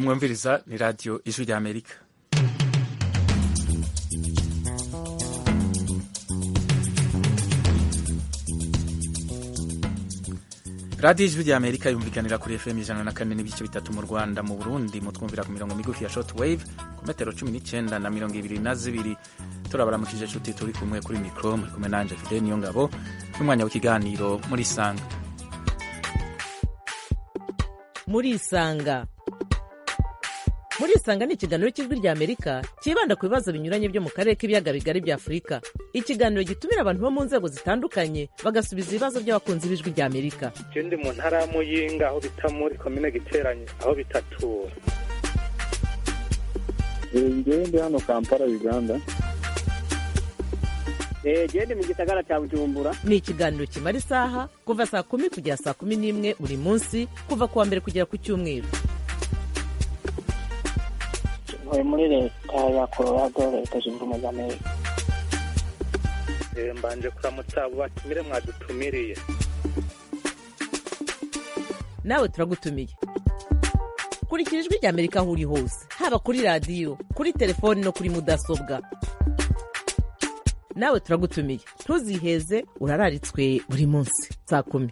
mwumviriza ni radiyo ijwi rya amerika radiyo ijwi rya amerika yumvikanira kuri fm ijana na kane n'ibice bitatu mu rwanda mu burundi mutwumvira ku mirongo migufi ya short wave ku metero cumi n'icyenda na mirongo ibiri na zibiri turabaramukije nshuti turi kumwe kuri mikoro muri kumwe nanje fide niyo ngabo n'umwanya w'ikiganiro muri sanga muri isanga muri isanga ni ikiganiro cy'ijwi rya amerika cyibanda ku bibazo binyuranye byo mu karere k'ibiyaga bigari bya afurika ikiganiro gitumira abantu bo mu nzego zitandukanye bagasubiza ibibazo by'abakunzi b'ijwi rya amerika ndi mu ntara ya muyinga aho bita muri komine giteranye aho bitatura ngewe ndi hano kampala uganda gende mu gisagara cya bujumbura ni ikiganiro kimara isaha kuva saa kumi kugera saa kumi n'imwe buri munsi kuva ku wa mbere kugera ku cyumweru ntuye muri leta ya colorado leta zunze ubumwe za amerika mbanje kuramutsa abo batumire mwadutumiriye nawe turagutumiye kurikira ijwi rya amerika aho uri hose haba kuri radiyo kuri telefoni no kuri mudasobwa nawe turagutumiye ntuziheze urararitswe buri munsi saa kumi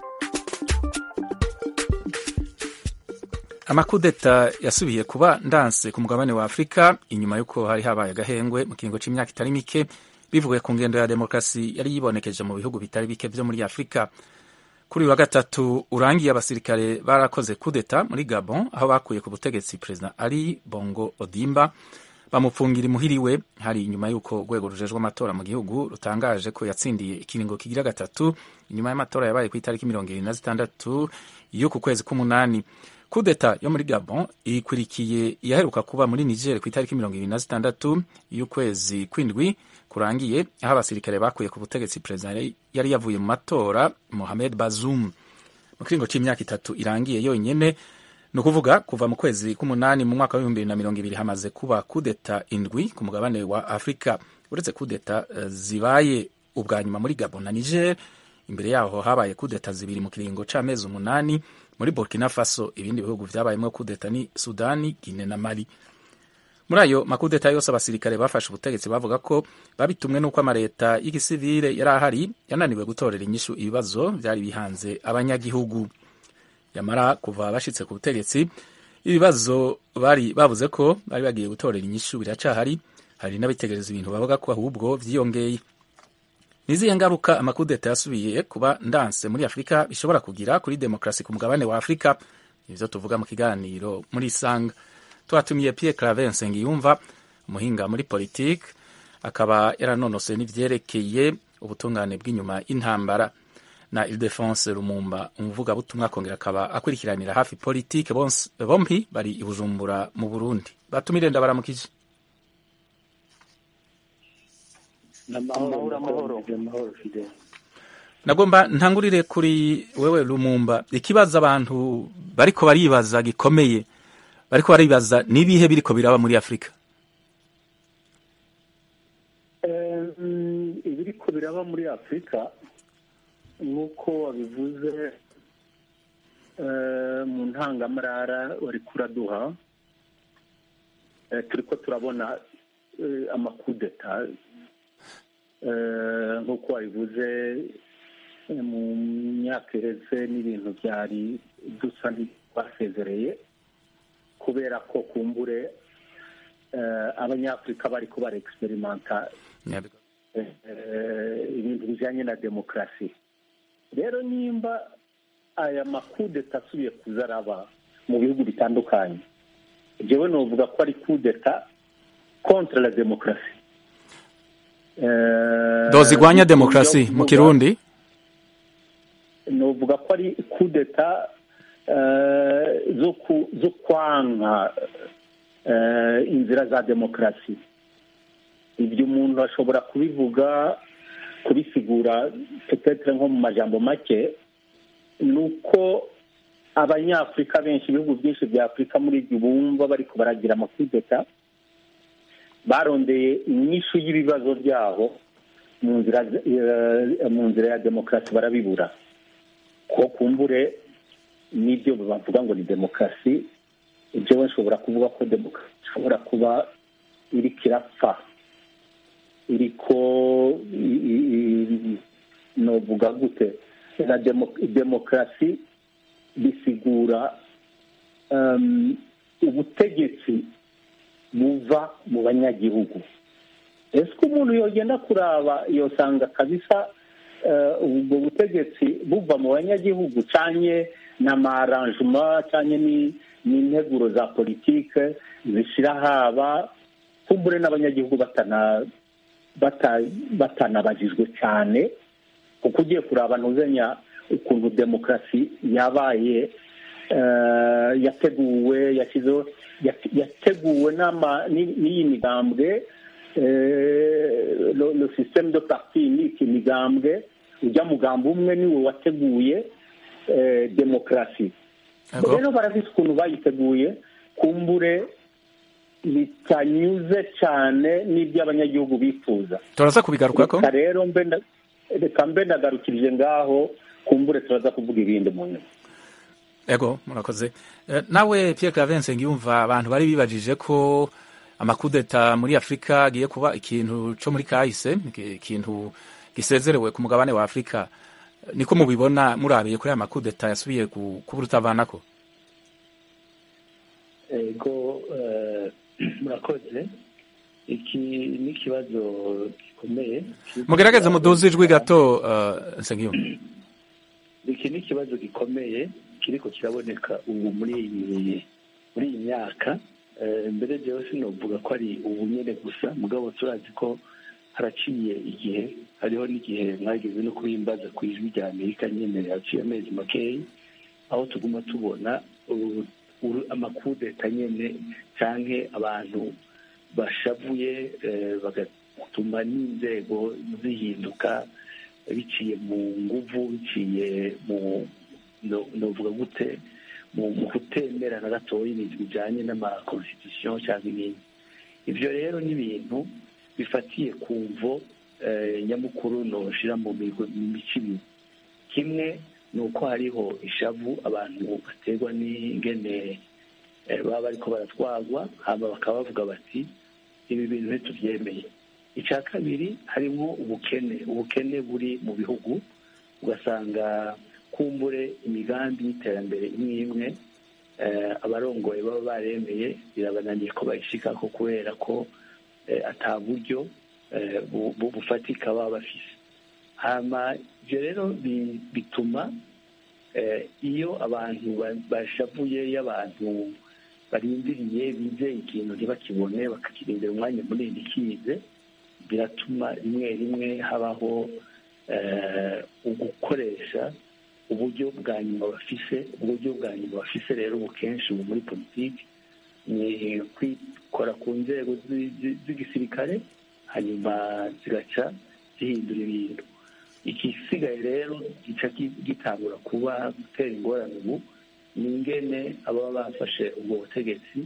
amakudeta yasubiye kuba ndanse ku mugabane wa afurika inyuma y'uko hari habaye agahengwe mu kiringo cy'imyaka itari mike bivuye ku ngendo ya demokarasi yari yibonekeje mu bihugu bitari bike byo muri afurika kuri uyu wa gatatu urangiye abasirikare barakoze kudeta muri gabon aho bakuye ku butegetsi perezida ali bongo odimba bamupfungira imuhiriwe hari inyuma y'uko urwego rujejwe amatora mu gihugu rutangaje ko yatsindiye ikiringo kigira gatatu inyuma y'amatora yabaye ku itariki mirongo irindwi na zitandatu y'uku kwezi k'umunani kudeta yo muri gabon ikurikiye iyaheruka kuba muri niger ku itariki mirongo irindwi na zitandatu y'ukwezi kw'indwi kurangiye aho abasirikare bakuye ku butegetsi perezida yari yavuye mu matora mohamed bazoum mu kiringo cy'imyaka itatu irangiye yonyine ni ukuvuga kuva mu kwezi k'umunani mu mwaka w'ibihumbi bibiri na mirongo ibiri hamaze kuba kudeta indwi ku mugabane wa afurika uretse kudeta zibaye ubwa nyuma muri gabon na niger imbere yaho habaye kudeta zibiri mu kiringo c'amezi umunani muri burkina faso ibindi bihugu vyabayemwo kudeta ni sudani gine na mali muri ayo makudeta yose abasirikare bafashe ubutegetsi bavuga ko babitumwe n'uko amaleta y'igisivile yari ahari yananiwe gutorera inyishu ibibazo vyari bihanze abanyagihugu yamara kuva bashitse ku butegetsi ibibazo bari bavuze ko bari bagiye gutorera inyishu biracahari hari n'abitegereza ibintu bavuga ko ahubwo vyiyongeye nizihe ngaruka amakudeta yasubiye kuba ndanse muri afurika bishobora kugira kuri demokarasi ku mugabane wa afurika nivyo tuvuga mu kiganiro muri isanga twatumiye pierre claver nsengiyumva umuhinga muri politike akaba yaranonosoye n'ivyerekeye ubutungane bw'inyuma y'intambara na ildefonse rumumba umuvugabutumwa akongera akaba akurikiranira hafi politike bompi bari i bujumbura mu burundi batumire ndabaramukije nagomba ntangurire kuri wewe rumumba ikibazo abantu bariko baribaza gikomeye bariko baribaza nibihe biriko biraba muri afurika ibiriko biraba muri afurika nk'uko wabivuze mu ntangamarara wari kuraduha turiko turabona amakudeta nk'uko wabivuze mu myaka iheze n'ibintu byari dusa n'ibasezereye kubera ko kumbure abanyafurika bari ko bara egiserimanta ibintu bijyanye na demokarasi rero nimba aya makudeta asubiye kuza araba mu bihugu bitandukanye jewe novuga ko ari kudeta kontra la demokarasi dozi igwanya demokarasi mu kirundi novuga ko ari kudeta zo kwanka inzira za demokarasi ibyo umuntu ashobora kubivuga kubisigura petetre nko mu majambo make ni uko abanyafurika benshi ibihugu byinshi bya afurika muri ibyo bumva bari baragira amakudeta barondeye inyishu y'ibibazo byabo mu nzira mu nzira ya demokarasi barabibura ko kumbure n'ibyo bavuga ngo ni demokarasi jewe nshobora kuvuga ko demokarasi ishobora kuba iriko irapfa iriko i- i- i- novuga gute na demo- demokarasi bisigura um, ubutegetsi buva mu banyagihugu ese ko umuntu yogenda kuraba yosanga kabisa eh, ubwo butegetsi buva mu banyagihugu canye n'amaranjuma canye ni- n'integuro za politike zishira haba kumbure n'abanyagihugu batana bata- batanabajijwe cyane kuko ugiye kuraba ntuzenya ukuntu demokarasi yabaye eh, yateguwe yashyizeho yate- yateguwe n'ama- n'i- n'iyi migambwe eh, lo lo systeme de parti ni iki migambwe ujya mugambo umwe niwe wateguye eh, demokarasi Yego. rero barafite ukuntu bayiteguye kumbure bitanyuze cyane n'ibyo abanyagihugu bifuza turaza kubigarukako reka rero mbe nda- reka mbe ndagarukirije ngaho kumbure turaza kuvuga ibindi mu nyuma ego murakoze Eh, nawe Pierre Claver Nsengiyumva abantu bari bibajije ko amakudeta muri Afurika agiye kuba ikintu co muri kahise iki- ikintu gisezerewe ku mugabane wa Afurika niko mubibona murabiye kuri aya makudeta yasubiye ku- kuba urutavanako ego eh, murakoze iki ni ikibazo gikomeye mugerageze muduze ijwi gato eh, Nsengiyumva iki ni ikibazo gikomeye kiriko kiraboneka ubu muri iyi muri iyi myaka Eh, mbere jewe sinovuga ko ari ubu nyene gusa mugabo turazi ko haraciye igihe hariho n'igihe mwageze no kubimbaza ku ijwi rya amerika nyene haciye amezi makeyi aho tuguma tubona uh, uru- amakudeta nyene canke abantu bashavuye eh, bagatuma n'inzego zihinduka biciye mu nguvu biciye mu no- novuga gute mu mu kutemera na gatoya ibintu bijanye n'amakonstitution cyangwa ibindi ivyo rero ni ibintu bifatiye ku mvo eh, nyamukuru noshira mu migo- mu mico ibiri kimwe ni uko hariho ishavu abantu baterwa n'ingene eh, baba bariko baratwagwa hama bakaba bavuga bati ibi bintu ntitubyemeye icya kabiri harimo ubukene ubukene buri mu bihugu ugasanga kumbure imigambi y'iterambere imwe imwe eh, abarongoye baba baremeye birabananiye ko bayishikako kubera ko eh, ata buryo eh, bu- bu- bufatika baba bafise hama ivyo rero bi- bituma eh, iyo abantu ba- bashavuye iyo abantu barindiriye bizeye ikintu ntibakibone bakakirindira umwanya munini kize biratuma rimwe rimwe habaho eh, ugukoresha uburyo bwa nyuma bafise uburyo bwa nyuma bafise rero ubu kenshi ubu muri politiki ni kwikora ku nzego zi- zi- z'igisirikare hanyuma zigaca zihindura ibintu igisigaye rero gica gi- gitangura kuba gutera ingorane ubu ni ingene ababa bafashe ubwo butegetsi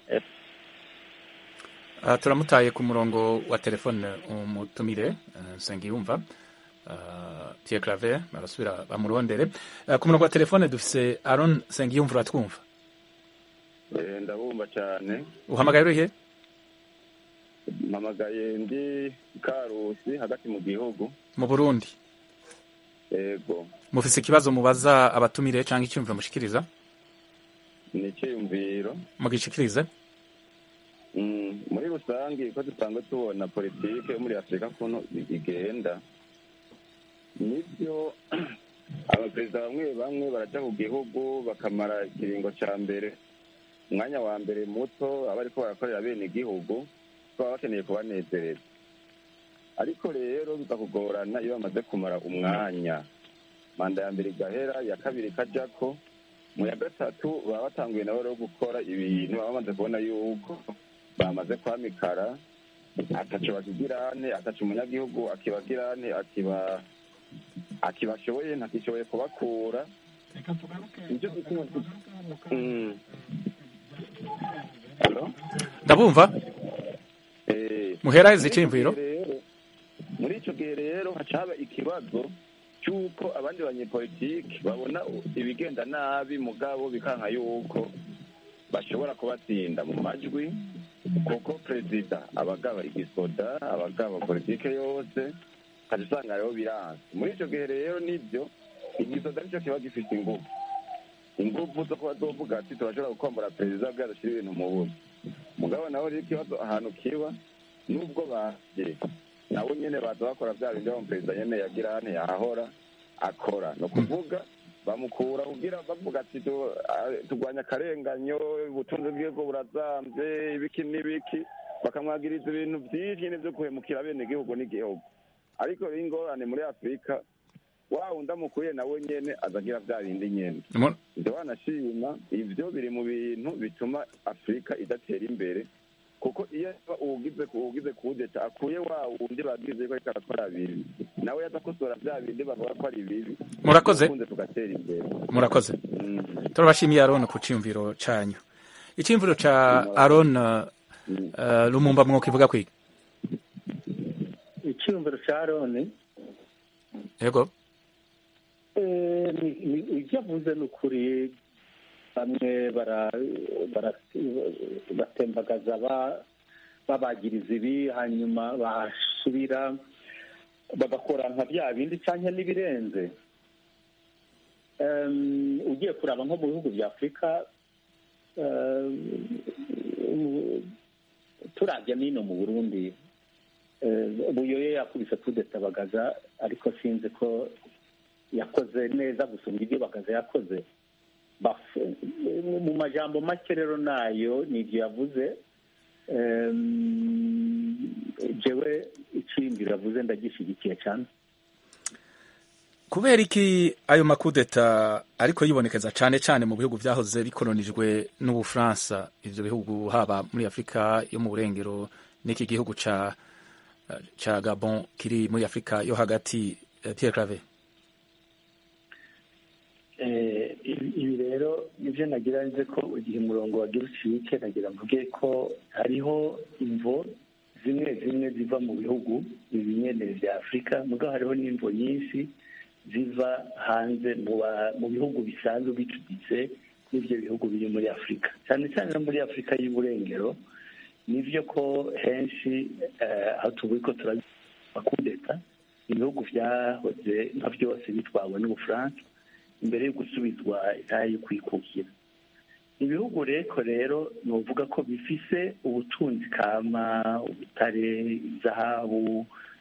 Ah, turamutaye ku murongo wa telefone umutumire eh, Nsengiyumva Ah, Pierre Claver barasubira bamurondere Ah, ku murongo wa telefone dufise Aaron Nsengiyumva uratwumva Eh, ndabumva cyane uhamagaye urihe mpamagaye ndi karusi hagati mu gihugu mu Burundi yego mufise ikibazo mubaza abatumire cyangwa icyumviro mushikiriza ni icyiyumviro mugishikirize Mm, muri rusange ko dusanzwe tubona politike yo muri afurika kuno igenda nibyo abaperezida bamwe bamwe baraja ku gihugu bakamara ikiringo ca mbere umwanya wa mbere muto aba ariko barakorera bene igihugu baba bakeneye kubanezereza ariko rero biza kugorana iyo bamaze kumara umwanya manda ya mbere igahera iya kabiri ikajako mu ya gatatu baba batanguye nabo rero gukora ibintu baba bamaze kubona yuko bamaze kwamikara ataco bakigirane ataco umunyagihugu akibagirane akiba akibashoboye ntakishoboye kubakura nicyo gituma Mm. Hello? ndabumva Eh, muhera muri izi ico ciyumviro gihe rero muri ico gihe rero hacaba ikibazo cy'uko abandi banyepolitiki babona ibigenda nabi mugabo bikanka yuko bashobora kubatsinda mu majwi kuko perezida abagaba igisoda abagaba politike yose ukajya usanga rero biranze muri icyo gihe rero nibyo igisoda nicyo kiba gifite ingufu ingufu zo kuba zovuga ati turashobora gukombora perezida bwa dushyira ibintu mu buzi mugabo nawe rero ikibazo ahantu kiba nubwo baje nabo nyene baza bakora bya bindi wa perezida nyene yagira hano yahora akora ni ukuvuga bamukura kugira bavuga ati tu- a- turwanya akarenganyo ubutunzi bw'igihugu burazambye ibiki n'ibiki bakamwagiriza ibintu byinshi nyine byo guhemukira bene igihugu n'igihugu ariko rero ingorane muri afurika wa wundi amukuye nawe nyene azagira bya bindi nyene Mu- ibyo wanashima ibyo biri mu bintu bituma afurika idatera imbere kuko iyo uwugize uwugize kudeta akuye wa wundi bagize ko ariko arakora bibi nawe yaza kosora bya bindi bavuga ko ari bibi Murakoze. Ubukunze tugatera imbere murakoze Mm. turabashimiye aron ku cyiyumviro cyanyu icyiyumviro cya aron uh, lumumba mwokivuga kwiga icyumviro cya roni yego Eh, ni- ni- ibyo avuze ni ukuri bamwe bara- bara- batembagaza ba- babagiriza ibi hanyuma basubira bagakora nka bya bindi cyangwa n'ibirenze Em, ugiye kuraba nko mu bihugu bya afurika em, mu- turabya n'ino mu burundi eh, buyoye yakubise kudeta bagaza ariko sinzi ko yakoze neza gusumba ibyo bagaza yakoze Baf- mu majambo make rero nayo ni ibyo yavuze Em, jewe icyiyumviro yavuze ndagishyigikiye cyane kubera iki ayo makudeta ariko yibonekeza cyane cyane mu bihugu byahoze bikolonijwe n'ubufaransa ibyo bihugu haba muri afurika yo mu burengero n'iki gihugu ca ca gabon kiri muri afurika yo hagati eh, pierre clave Eh, ibi ibi rero nibyo nagira nze ko igihe umurongo wagira ucike nagira mvuge ko hariho imvo zimwe zimwe ziva mu bihugu ibi nyene vya afurika mugabo hariho n'imvo nyinshi ziva hanze mu ba- mu bihugu bisanzwe bicuditse n'ivyo bihugu biri muri afurika cyane cyane no muri afurika y'uburengero nivyo ko henshi eh, aho tuvuye ko turabakudeta ibihugu vyahoze nka byose bitwawe n'ubufaransa imbere yo gusubizwa intahe yo kwikukira ibihugu reko rero ni uvuga ko bifise ubutunzi kama ubutare izahabu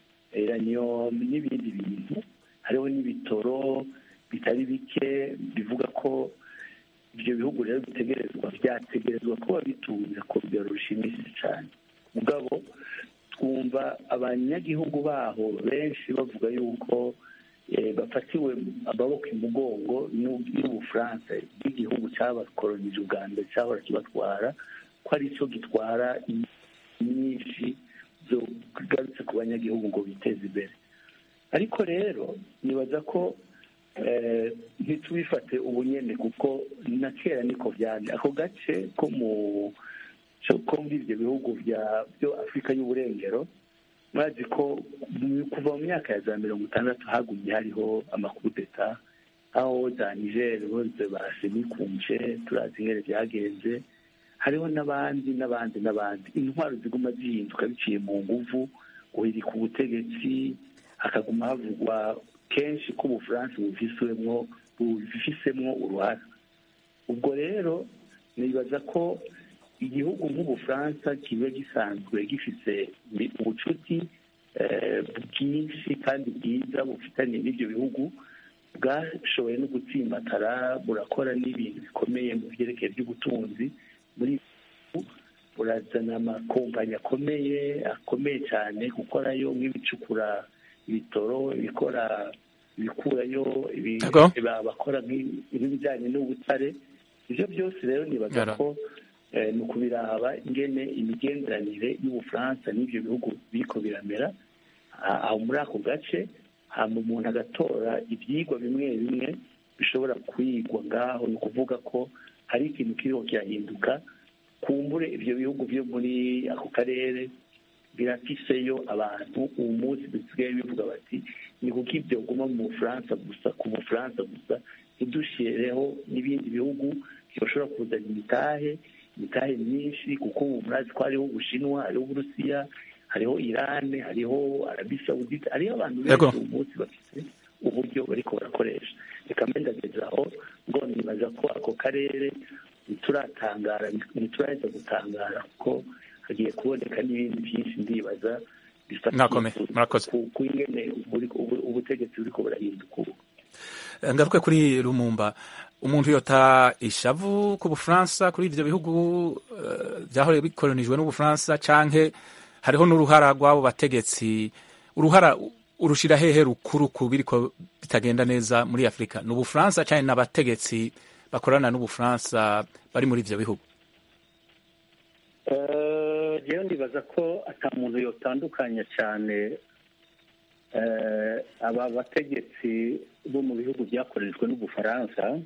iranium n'ibindi bintu hariho n'ibitoro bitari bike bivuga ko ibyo bihugu rero bitegerezwa byategerezwa kuba bitunze ku rugero rushimishije cyane mugabo twumva abanyagihugu baho benshi bavuga yuko eh, bafatiwe amaboko imugongo n'u- n'ubufaransa bw'igihugu cyabakolonije ubwa mbere cyahora kibatwara ko ari cyo gitwara nyinshi zigarutse ku banyagihugu ngo biteze imbere ariko rero nibaza ko eh, ntitubifate ubunyene kuko na kera niko byari ako gace ko mu cyo- ko muri ibyo bihugu bya byo afurika y'uburengero murazi ko mu- kuva mu myaka ya za mirongo itandatu hagumye hariho amakudeta aho za niger bose basemikunje turazi ingene byagenze hariho n'abandi n'abandi n'abandi intwaro ziguma zihinduka biciye mu nguvu guhirika ubutegetsi hakaguma havugwa kenshi ko ubufaransa bufisemwo bufisemwo uruhara ubwo rero nibaza ko igihugu nk'ubufaransa kiba gisanzwe gifite ubucuti eh, bwinshi kandi bwiza bufitanye n'ibyo bihugu bwashoboye no gutsimbatara burakora n'ibintu bikomeye mu byerekeye by'ubutunzi muri ibi bihugu burazana amakompanyi akomeye akomeye cyane gukorayo nk'ibicukura ibitoro ibikora ibikurayo ibi- D'accord. ba- bakora nk'i- nk'ibijyanye n'ubutare ibyo byose rero nibaza Yara. ko eh, ni ukubiraba ingene imigenderanire y'ubufaransa n'ibyo bihugu biriko biramera Ah, aho muri ako gace hama umuntu agatora ibyigwa bimwe bimwe bishobora kwigwa ngaho ni ukuvuga ko hari ikintu kiriho kirahinduka kumbure ibyo bihugu byo muri ako karere birafiseyo abantu uwo munsi bisigaye bivuga bati ni kuko ibyo guma mu bufaransa gusa ku bufaransa gusa ntidushireho n'ibindi bihugu yoshobora kuzana imitahe imitahe myinshi kuko ubu murazi ko hariho ubushinwa hariho uburusiya hariho irani hariho arabi sawudite hariho abantu Yego. benshi uyu munsi bafite uburyo bariko barakoresha reka mbe ndageze aho ngo nibaza ko ako karere ntituratangara ntituraheza gutangara kuko hagiye kuboneka n'ibindi byinshi ndibaza bifatiye Mwakomeye, ku- murakoze. ku- ku ingene buri- ubu- ubutegetsi buriko burahinduka ubu Eh, ngaruke kuri lumumba umuntu yota ishavu ku bufaransa kuri ivyo bihugu eh, vyahora bikolonijwe n'ubufaransa canke hariho n'uruhara rw'abo bategetsi uruhara urushira hehe rukuru ku biriko bitagenda neza muri afurika ni ubufaransa canke n'abategetsi bakorana n'ubufaransa bari muri ivyo bihugu Eh, jewe ndibaza ko ata muntu yotandukanya cyane eh, aba bategetsi bo mu bihugu byakoreshejwe n'ubufaransa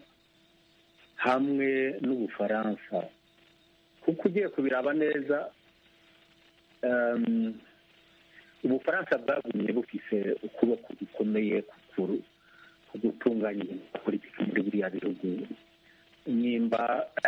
hamwe n'ubufaransa kuko ugiye kubiraba neza em, ubufaransa bwagumye bufise ukuboko gukomeye ku kuru- ku gutunganya ibintu bya politiki muri biriya bihugu nimba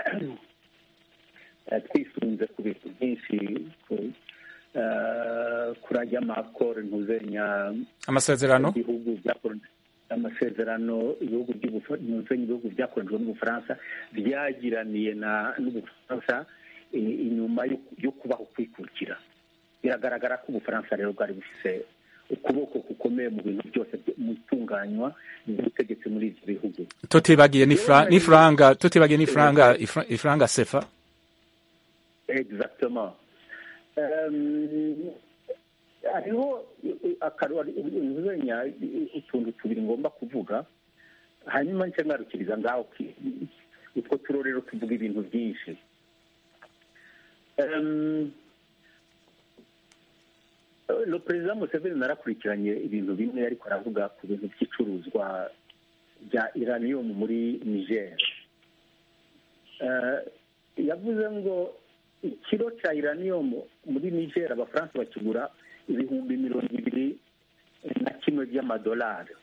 eh, twisunze ku bintu byinshi ku- eh, kurajya amakoro ntuzenya amasezerano ibihugu byakoronijwe amasezerano ibihugu by'ubufa- ntuzenya ibihugu byakoronijwe n'ubufaransa byagiraniye na n'ubufaransa i- inyuma yo- yo kubaho kwikukira biragaragara ko ubufaransa rero bwari bufise ukuboko gukomeye mu bintu byose byo- mu itunganywa ry'ubutegetsi muri ibyo bihugu tutibagiye n'ifra- n'ifranga tutibagiye n'ifranga ifra- ifranga sefa exactement Um, hariho akaruzenya utuntu tubiri ngomba kuvuga hanyuma nce ngarukiriza ngaho ki- utwo turorero tuvuga ibintu byinshi Um, le perezida museveni narakurikiranye ibintu bimwe ariko aravuga ku bintu by'icuruzwa bya iranium muri niger Eh, yavuze ngo ikiro cya iranium muri niger abafaransa bakigura ibihumbi mirongo ibiri na kimwe by'amadolari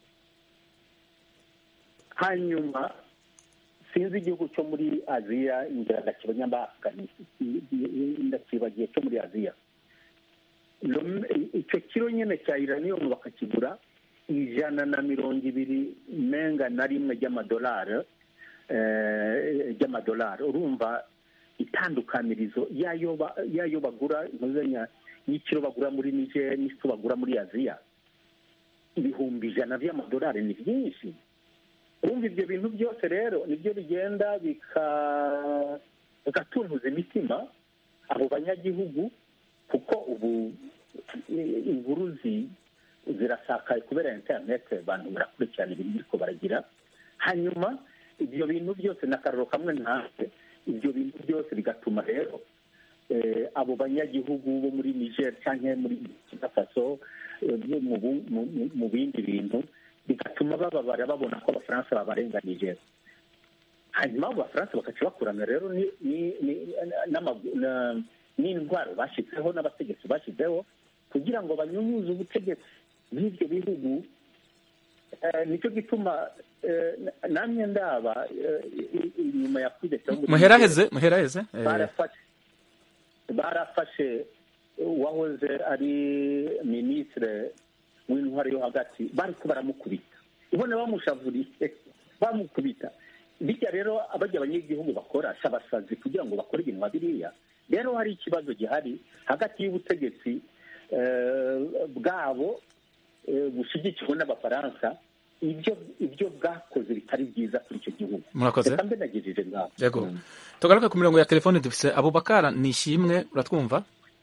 hanyuma sinzi igihugu cyo muri aziya ngira ndakibanya ndakibagiye cyo muri aziya Lo- icyo kiro nyine cya iranium bakakigura ijana na mirongo ibiri menga na rimwe ry'amadolari eh, ry'amadolari urumva itandukanirizo yayo ba- yayo bagura ntuzenya y'ikiro bagura muri niger n'icyo bagura muri aziya ibihumbi ijana by'amadolari ni byinshi urumva ibyo bintu byose rero nibyo bigenda bika- bigatuntuza imitima abo banyagihugu kuko ubu i- inkuru zi- zirasakaye kubera interineti abantu barakurikirana ibintu biriko baragira hanyuma ibyo bintu byose n'akararo kamwe ntabwe ibyo bintu byose bigatuma rero eh, abo banyagihugu bo muri niger cyangwa muri burkina faso eh, bo mu bu- mu- mu- mu bindi bintu bigatuma bababara babona ko abafaransa babarenganije hanyuma abo bafaransa bakaca bakurana rero ni- ni- ni- n'amagu- na- n'indwara bashyizeho n'abategetsi bashyizeho kugira ngo banyunyuze ubutegetsi bw'ibyo bihugu Eh, nicyo gituma eh, namwe ndaba eh, i- i- inyuma ya kudeta yo muri muheraheze muheraheze eh, barafashe barafashe uwahoze ari minisitire w'intwari yo hagati bariko baramukubita ubona bamushavuriye bamukubita bijya rero abajya abanyagihugu bakora si abasazi kugira ngo bakore ibintu nka biriya rero hari ikibazo gihari hagati y'ubutegetsi eh, bwabo eh, bushyigikiwe n'abafaransa ibyo ibyo bwakoze bitari byiza kuri icyo gihugu murakoze reka mbe nagejeje ngaho yego tugaruke ku mirongo ya telefone dufise abubakara nishimwe uratwumva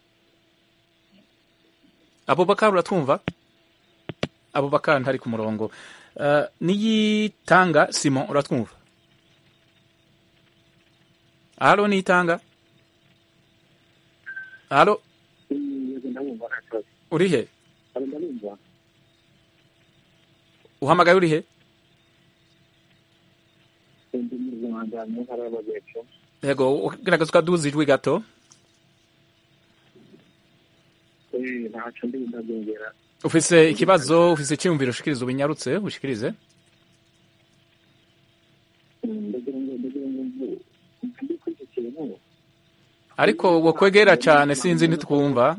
abubakara uratwumva abubakara ntari ku murongo uh, niyitanga simon uratwumva alo niyitanga alo urihe uhamagaye urihe yego gerageza ukaduza ijwi gato ntacyo ndi ndabyongera ufise ikibazo ufise icyiyumviro ushikiriza ubinyarutse ushikirize ndagira ngo ndagira ngo ariko wokwegera cyane sinzi ntitwumva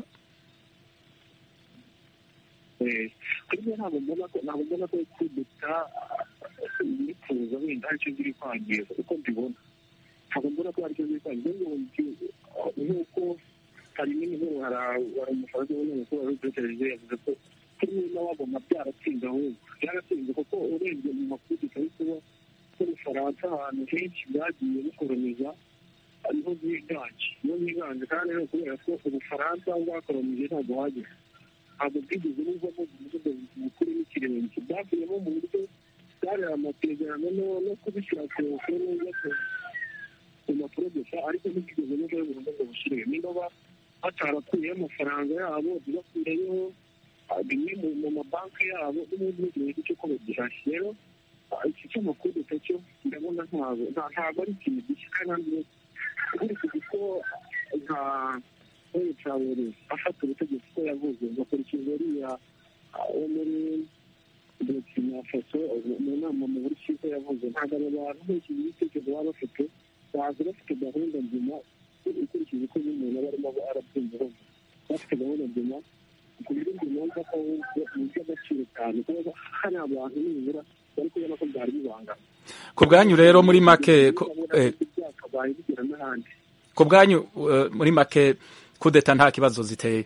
kuri byo ntabwo mbona ko ntabwo mbona ko kudeta yifuza wenda aricyo ziri kwangiza uko mbibona ntabwo mbona ko aricyo ziri kwangiza nk'uko hari n'inkuru hari umufaransa w'umunyamakuru wari utekereje yavuze ko kuri niba wabona byaratsinze ahubwo byaratsinze kuko urebye mu makuru tutari kuba n'ubufaransa ahantu henshi bwagiye bukoroniza ariho bwiganje niho bwiganje kandi rero kubera ko ubufaransa bwakoronije ntabwo hageze ntabwo bwigeze buvamo umuvugo mukuru n'ikirenge byavuyemo mu buryo bwari amasezerano no kubishyira ku neza ku mpapuro gusa ariko ntibwigeze buvayo burundu ngo bushyire niba batarakuyeho amafaranga yabo ntibakureyo bimwe mu mabanki yabo n'ubundi n'igihe cy'uko bagihashye rero iki cy'amakuru cyo ndabona ntabwo ntabwo ari ikintu gishya kandi nkurikije uko nka Paul Traore afata ubutegetsi ko yavuze agakurikiza uriya wo muri Burkina Faso mu nama mu buryo yavuze ntabwo abo bantu nkurikije ibitekerezo baba bafite baza bafite gahunda nzima ikurikije uko n'umuntu aba arimo arabyumva bafite gahunda nzima ku buryo numva ko ahubwo ni iby'agaciro cyane kuba hari abantu nibura bari kubona ko byari bibangana ku bwanyu rero muri make byakabaye bigera n'ahandi ku bwanyu muri make kudeta nta kibazo ziteye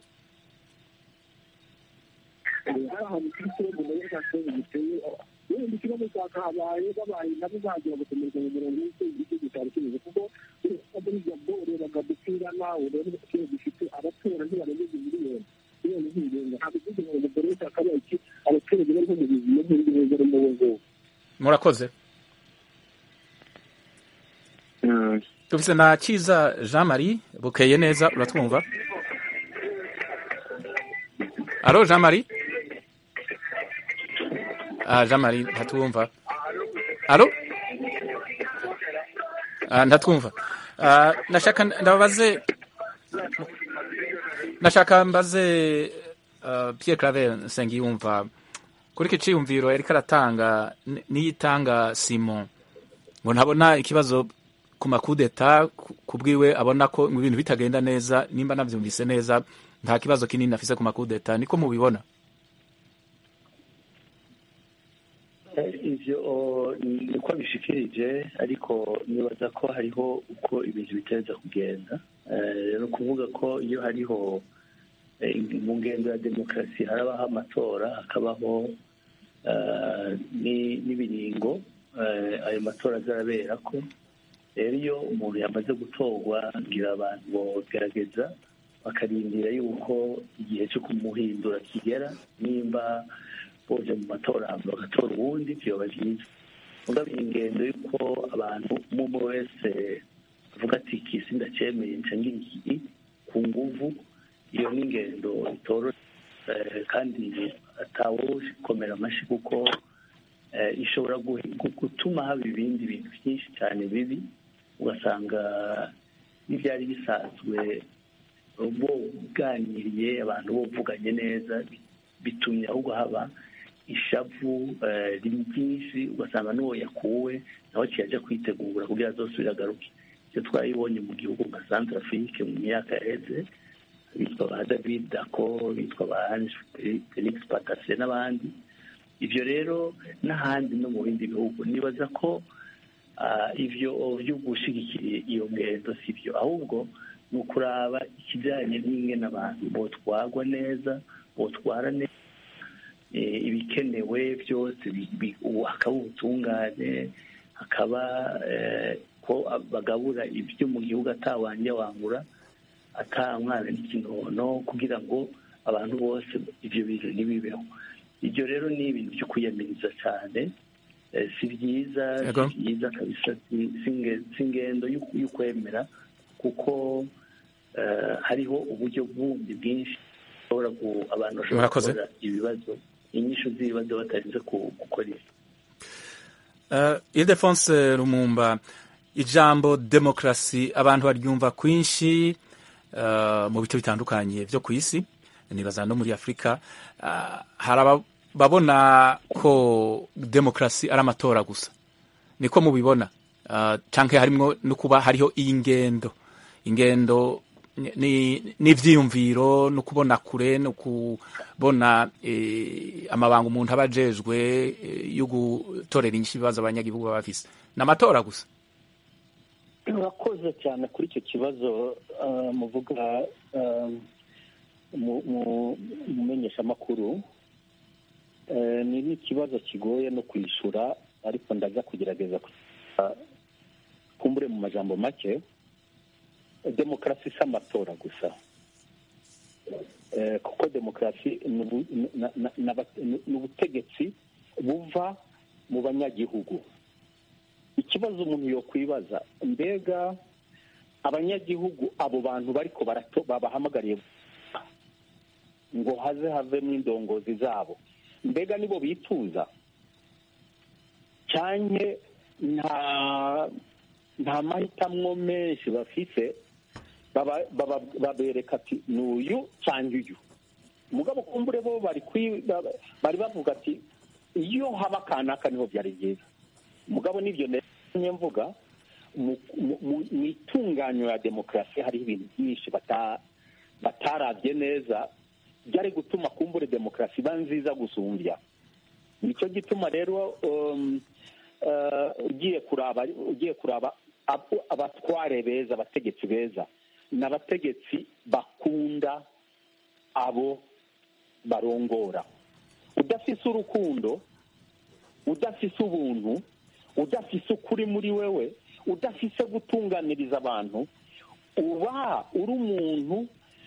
ahantu kuri kibazo muri za kibazo giteye wenda ikibazo cyakahabaye babaye nabo bagira gukomereza mu murongo w'icyo igihugu cyari kimeze kuko muri gabo urebaga dupirana ureba ikibazo gifite abatora ntibarengeje miliyoni miliyoni z'irenga ntabwo igihugu ngo mbere y'uko hakabaye iki abaturage bariho mu buzima nk'indi neza arimo ubu ngubu murakoze dufise na kiza jean marie bukeye neza uratwumva alo jean marie ah, jean marie ntatwumva alo ah, ntatwumva ah, nashaka ndabaze nashaka mbaze uh, Pierre Claver Nsengiyumva kuri iki ciyumviro yariko aratanga niyitanga Simon ngo ntabona ikibazo ku makudeta kubwiwe abona ko ibintu bitagenda neza nimba navyumvise neza nta kibazo kinini afise ku makudeta niko mubibona ivyo niko bishikirije ariko nibaza ko hariho uko ibintu bitereza kugenda ni ukuvuga ko iyo hariho mu ngendo ya demokarasi harabaho amatora hakabaho n'ibiringo ayo matora azarabera ko rero iyo umuntu yamaze gutorwa ngira abantu bogerageza bakarindira yuko igihe cyo kumuhindura kigera nimba boje mu matora bagatora ubundi vyoba vyiza mugabo ingendo yuko abantu umwe wese avuga ati kisi ndacemeye nca ngira iki ku nguvu iyo ni ingendo itoroshe kandi atawukomera amashi kuko ishobora gutuma haba ibindi bintu byinshi cyane bibi ugasanga n'ibyari bisanzwe boganiriye abantu bovuganye neza bitumye ahubwo haba ishavu ryinshi ugasanga n'uwo yakuwe nawe kijya kwitegura kugira azosubire agaruke icyo twayibonye mu gihugu nka santarafike mu myaka yaheze bitwa ba david dako bitwa ba felix patase n'abandi ibyo rero n'ahandi no mu bindi bihugu nibaza ko ibyo byo gushyigikira iyo ngendo si byo ahubwo ni ukuraba ikijyanye n'ingene abantu botwagwa neza botwara neza ibikenewe byose hakaba ubutungane hakaba ko bagabura ibyo mu gihugu atawanje wangura atamwana n'ikinono kugira ngo abantu bose ibyo bintu ntibibeho ibyo rero ni ibintu byo kwiyamiriza cyane si byiza si byiza kabisa si ingendo y'ukwemera kuko hariho uburyo bundi bwinshi abantu bashobora gukora ibibazo inyishu z'ibibazo batarinze gukora ibi ildefonse rumumba ijambo demokarasi abantu baryumva kwinshi mu bice bitandukanye byo ku isi nibaza no muri afurika hari ababona ko demokarasi ari amatora gusa niko mubibona cyangwa harimo no kuba hariho iyi ngendo ingendo ni- n'ivyiyumviro no kubona kure no kubona eh, amabanga umuntu aba ajejwe eh, yo gutorera inyishu ibibazo abanyagihugu baba bafise ni amatora gusa urakoze cyane kuri icyo kibazo ah, muvuga ah, mu- mu- mu menyeshamakuru Eh, ni n'ikibazo kigoye no kwishyura ariko ndaza kugerageza kugira- kumbure mu majambo make demokarasi si amatora gusa Eh, kuko demokarasi ni ubu- na- na- na- ni ubutegetsi buva mu banyagihugu ikibazo umuntu yokwibaza mbega abanyagihugu abo bantu bariko barato babahamagariye ngo haze havemo indongozi zabo mbega nibo bituza cyane nta nta mahitamo menshi bafise baba- baba- babereka ati ni uyu cyangwa uyu mugabo kumbure bo bari kwi- baba- bari bavuga ati iyo haba kanaka niho byari byiza mugabo n'ibyo nemye mvuga mu- mu- mu- mu itunganyo ya demokarasi hariho ibintu byinshi bata- batarabye neza byari gutuma kumbure demokarasi iba nziza gusumbya nicyo gituma rero um, uh, ugiye kuraba ugiye kuraba abo- abatware beza abategetsi beza ni abategetsi bakunda abo barongora udafise urukundo udafise ubuntu udafise ukuri muri wewe udafise gutunganiriza abantu uba uri umuntu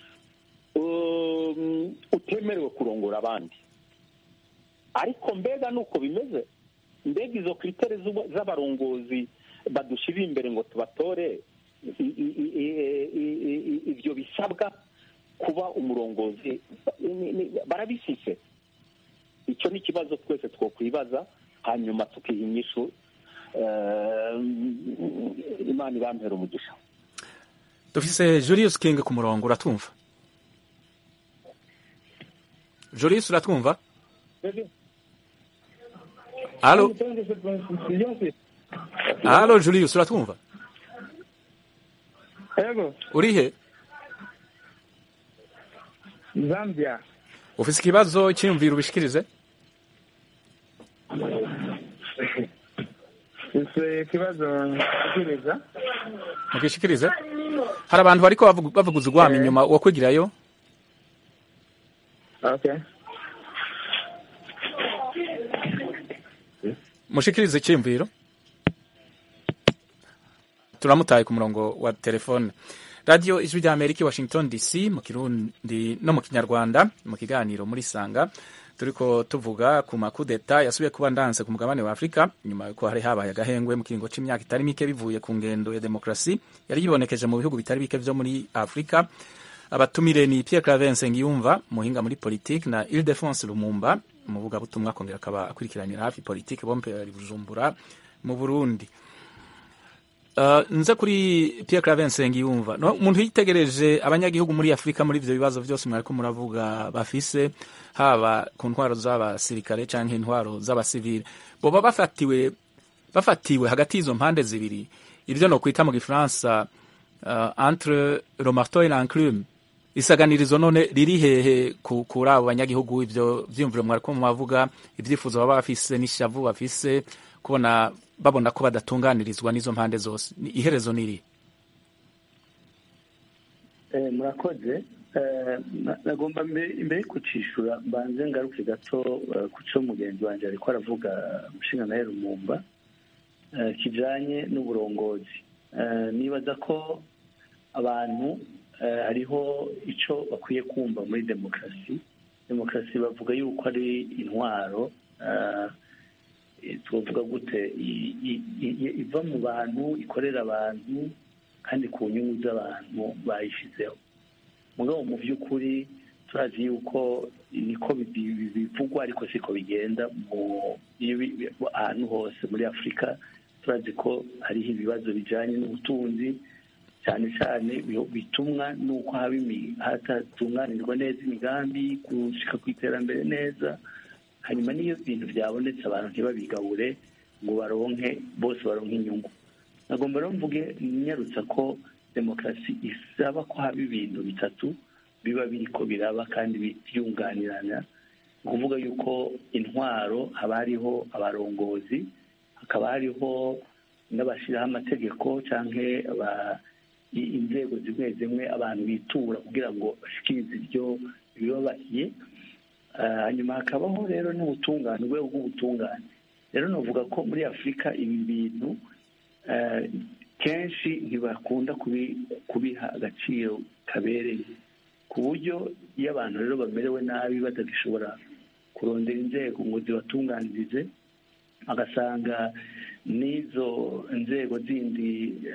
um, utemerewe kurongora abandi ariko mbega nuko bimeze mbega izo kritere z'ubu- z'abarongozi badushirira imbere ngo tubatore i- i- i- i- i- i- ibyo bisabwa kuba umurongozi ni- ni- barabifise icyo ni ikibazo twese twokwibaza hanyuma tukiha inyishu eh, imana ibampera umugisha dufise Julius King ku murongo uratwumva Julius uratwumva Halo Halo Julius uratwumva Yego, urihe Zambia. ufise ikibazo cyiyumvira ubishikirize Ese ikibazo nshikiriza. mugishikirize hari abantu bariko bavugu- bavuguza urwamo inyuma wo kwigirayo Okay. mushikirize icyiyumviro turamutaye ku murongo wa telefone radiyo ijwi rya amerika i washington dc mu kirundi no mu kinyarwanda mu kiganiro muri sanga turiko tuvuga ku makudeta yasubiye kuba ndanse ku mugabane wa afurika nyuma yuko hari habaye agahengwe mu kiringo c'imyaka itari mike bivuye ku ngendo ya demokarasi yari yibonekeje mu bihugu bitari bike vyo muri afurika abatumire ni pierre clavense ngiyumva muhinga muri politike na ildefonse lumumba umuvugabutumwa akongera akaba akurikiranira hafi politike bompe ari bujumbura mu burundi Uh, nze kuri Pierre Clavense ngiyumva no umuntu yitegereje abanyagihugu muri Afrika muri ivyo bibazo vyose mwariko muravuga bafise haba ku ntwaro z'abasirikare canke intwaro z'abasivile boba bafatiwe bafatiwe hagati y'izo mpande zibiri ivyo no kwita mu gifaransa uh, entre le marteau et l'enclume isaganirizo none riri hehe ku- kuri abo banyagihugu ivyo vyiyumviro mwariko mubavuga ivyifuzo baba bafise n'ishavu bafise kubona babona ko badatunganirizwa n'izo mpande zose Ni- iherezo niri Eh, murakoze Eh, na- nagomba mbe- imbere yo kucishura mbanze ngaruke gato eh, ku cyo mugenzi wanjye ariko aravuga umushinga na rumumba eh, kijanye n'uburongozi Eh, nibaza ko abantu eh, hariho ico bakwiye kumva muri demokarasi demokarasi bavuga yuko ari intwaro eh, eh, twovuga gute i- i- i- iva mu bantu ikorera abantu kandi ku nyungu z'abantu bayishyizeho mugabo mu by'ukuri turazi yuko niko bi- bi- bivugwa ariko siko bigenda mu iyo bi- bi- ahantu hose muri afurika turazi ko hariho ibibazo bijyanye n'ubutunzi cyane cyane bi- bitumwa n'uko haba imi- hatatunganirwa neza imigambi gushika ku iterambere neza hanyuma n'iyo ibintu byabonetse abantu ntibabigabure ngo baronke bose baronke inyungu nagomba rero mvuge nyarutsa ko demokarasi isaba ko haba ibintu bitatu biba biriko biraba kandi byunganirana ni ukuvuga yuko intwaro haba hariho abarongozi hakaba hariho n'abashyiraho amategeko cyangwa inzego zimwe zimwe abantu bitura kugira ngo bashikirize ibyo bibabahiye hanyuma hakabaho rero n'ubutungane urwego rw'ubutungane rero navuga ko muri afurika ibi bintu kenshi ntibakunda kubiha agaciro kabereye ku buryo iyo abantu rero bamerewe nabi batagishobora kurondera inzego ngo zibatunganirize agasanga n'izo nzego zindi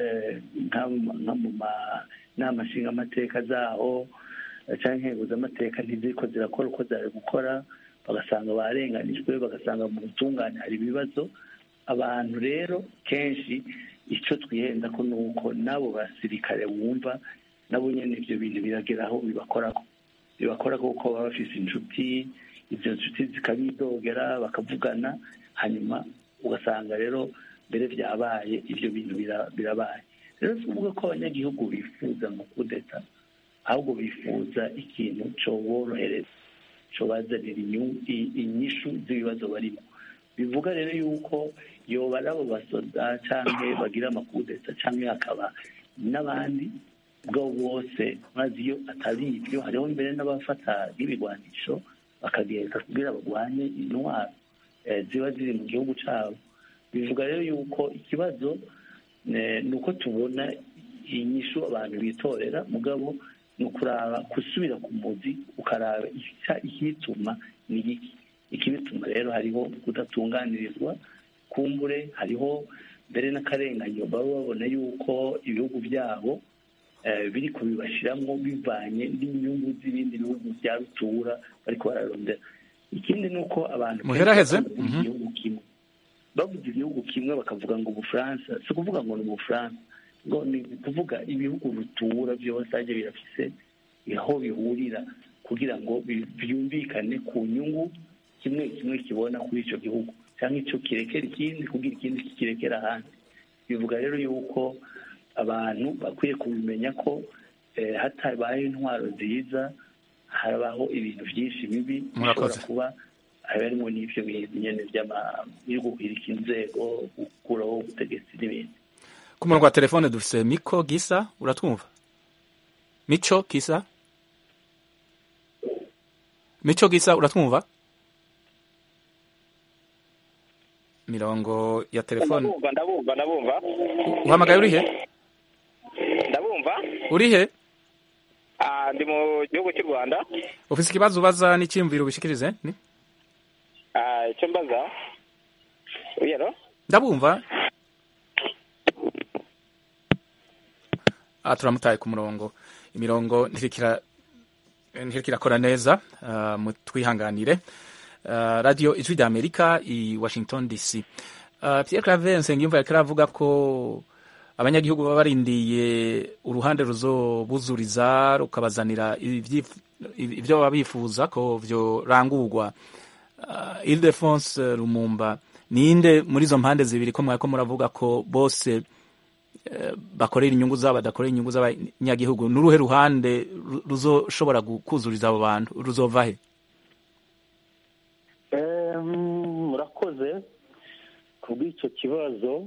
nka mu nama nshingamateka zaho cyangwa intego z'amateka ntiziko zirakora uko zari gukora bagasanga barenganijwe bagasanga mu butungane hari ibibazo abantu rero kenshi icyo twihenda ko ni uko n'abo basirikare wumva nabo nyine ibyo bintu birageraho bibakoraho bibakoraho kuko baba bafite inshuti izo nshuti zikabidogera bakavugana hanyuma ugasanga rero mbere byabaye ibyo bintu birabaye rero si ukuvuga ko abanyagihugu bifuza mu kudeta ahubwo bifuza ikintu cyoborohereza cyobazanira inyishu z'ibibazo barimo bivuga rero yuko yoba ari abo basoda cyangwa bagira amakudeta cyangwa hakaba n'abandi ubwo bose maze iyo atari ibyo hariho mbere n'abafata n'ibigwanisho bakagenda kugira barwanye intwaro ziba ziri mu gihugu cyabo bivuga rero yuko ikibazo ni uko tubona inyishu abantu bitorera mugabo ni ukuraba gusubira ku muzi ukaraba ikibituma ni iki ikibituma rero hariho kudatunganirizwa kumbure hariho mbere n'akarenganyo baba babona yuko ibihugu byabo biri kubibashyiramo bivanye n'inyungu z'ibindi bihugu bya rutura bariko bararondera ikindi ni uko abantu muheraheze igihugu kimwe bavuze igihugu kimwe bakavuga ngo ubufaransa si ukuvuga ngo ni ubufaransa ngo ni ukuvuga ibihugu rutura byose ajya birafise aho bihurira kugira ngo byumvikane ku nyungu kimwe kimwe kibona kuri icyo gihugu cyangwa icyo kirekera ikindi kugira ikindi kikirekera ahandi bivuga rero yuko abantu bakwiye kubimenya ko hatabaye intwaro nziza habaho ibintu byinshi bibi bishobora kuba harimo n'ibyo bintu nyine byo guhirika inzego gukuraho ubutegetsi n'ibindi ku murongo wa telefone dufite miko gisa uratwumva mico gisa mico gisa uratwumva mirongo ya telefone ndabumva ndabumva ndabumva uhamagaye uri he ndabumva uri he Ah, ndi mu gihugu cy'u rwanda ufite ikibazo ubaza n'icyiyumviro ubishikirize ni Ah, icyo mbaza uyero ndabumva ah, turamutaye ku murongo imirongo ntirikira ntikirakora neza uh, mutwihanganire uh, radio ijwi rya amerika i washington dc uh, pierre claver nsengiyumva yariko aravuga ko abanyagihugu baba barindiye uruhande ruzobuzuriza rukabazanira ibyo baba bifuza ko vyorangurwa uh, ildefonse lumumba ninde muri izo mpande zibiri ko mwariko muravuga ko bose bakorera inyungu zabo badakorera inyungu z'abanyagihugu n'uruhe ruhande ruzoshobora kuzuriza abo bantu ruzova he murakoze ku bw'icyo kibazo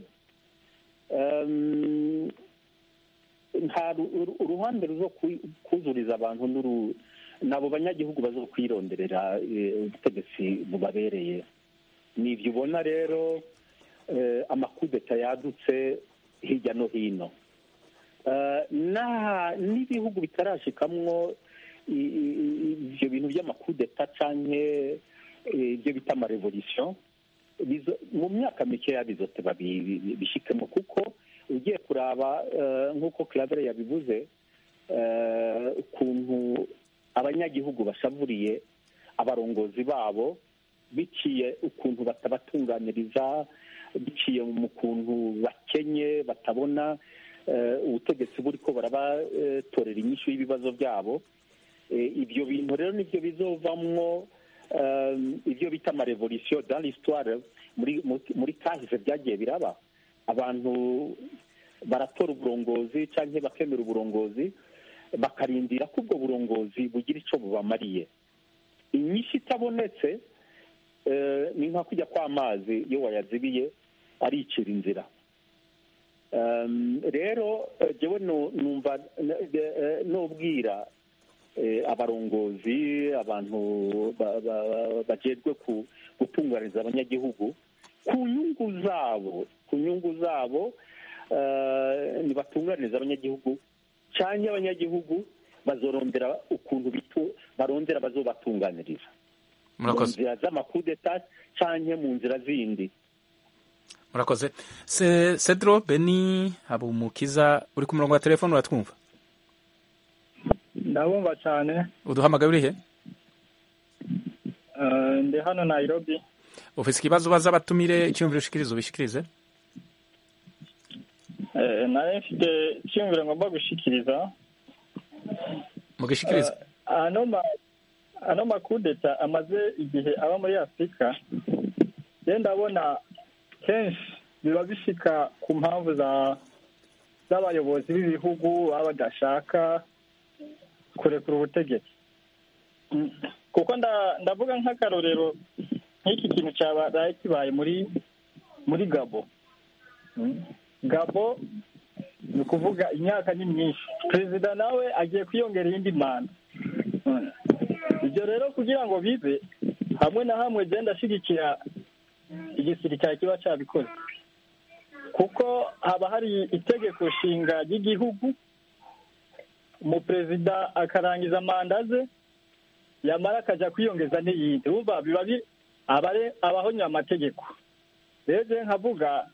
nta uruhande ruzo kuzuriza abantu n'abo banyagihugu bazo kwironderera ubutegetsi bubabereye ni ibyo ubona rero amakudeta yadutse hirya no hino n'ibihugu bitarashikamwo ibyo bintu by'amakudeta cyangwa ibyo bita amarevolisiyo mu myaka mikeya bizote babishikemo kuko ugiye kuraba nk'uko claver yabivuze ukuntu abanyagihugu bashavuriye abarongozi babo biciye ukuntu batabatunganiriza biciye mu kuntu bakenye batabona ubutegetsi buri ko barabatorera inyishu y'ibibazo byabo ibyo bintu rero nibyo bizovamwo ibyo bita amarevolisiyo dans l'histoire muri kahise byagiye biraba abantu baratora uburongozi cyangwa bakemera uburongozi bakarindira ko ubwo burongozi bugira icyo bubamariye inyinshi itabonetse eh, ni nka kujya kw'amazi iyo wayazibiye aricira inzira Um, rero eh, jewe nu- numva n- eh, nubwira eh, abarongozi abantu ba- ba- bajejwe ku- gutunganiriza abanyagihugu ku nyungu zabo ku nyungu zabo eh, nibatunganiriza abanyagihugu cyangwa abanyagihugu bazorondera ukuntu bitu barondera bazobatunganiriza mu murakoze nzira z'amakudeta cyangwa mu nzira zindi murakoze Se- cedro beni habumukiza uri ku murongo wa telefone uratwumva ndabumva cyane uduhamagaye urihe Eh, ndi hano nairobi ufise ikibazo ubaza abatumire icyumviro ushikiriza ubishikirize Eh, nari mfite icyumviro ngomba gushikiriza mugishikirize Eh, ano ma ano makudeta amaze igihe aba muri afurika rero ndabona kenshi biba bishika ku mpamvu za z'abayobozi b'ibihugu baba badashaka kurekura ubutegetsi Mm. kuko nda- ndavuga nk'akarorero nk'iki kintu cyabaye kibaye muri muri gabo Mm. gabo ni ukuvuga imyaka ni myinshi perezida nawe agiye kwiyongera iyindi manda Mm. ibyo rero kugira ngo bibe hamwe na hamwe genda ashyigikira igisirikare kiba cyabikoze kuko haba hari itegeko nshinga ry'igihugu umuperezida akarangiza manda ze yamara akajya kwiyongeza n'iyindi wumva biba bi- aba ari abahonya amategeko rero je nkavuga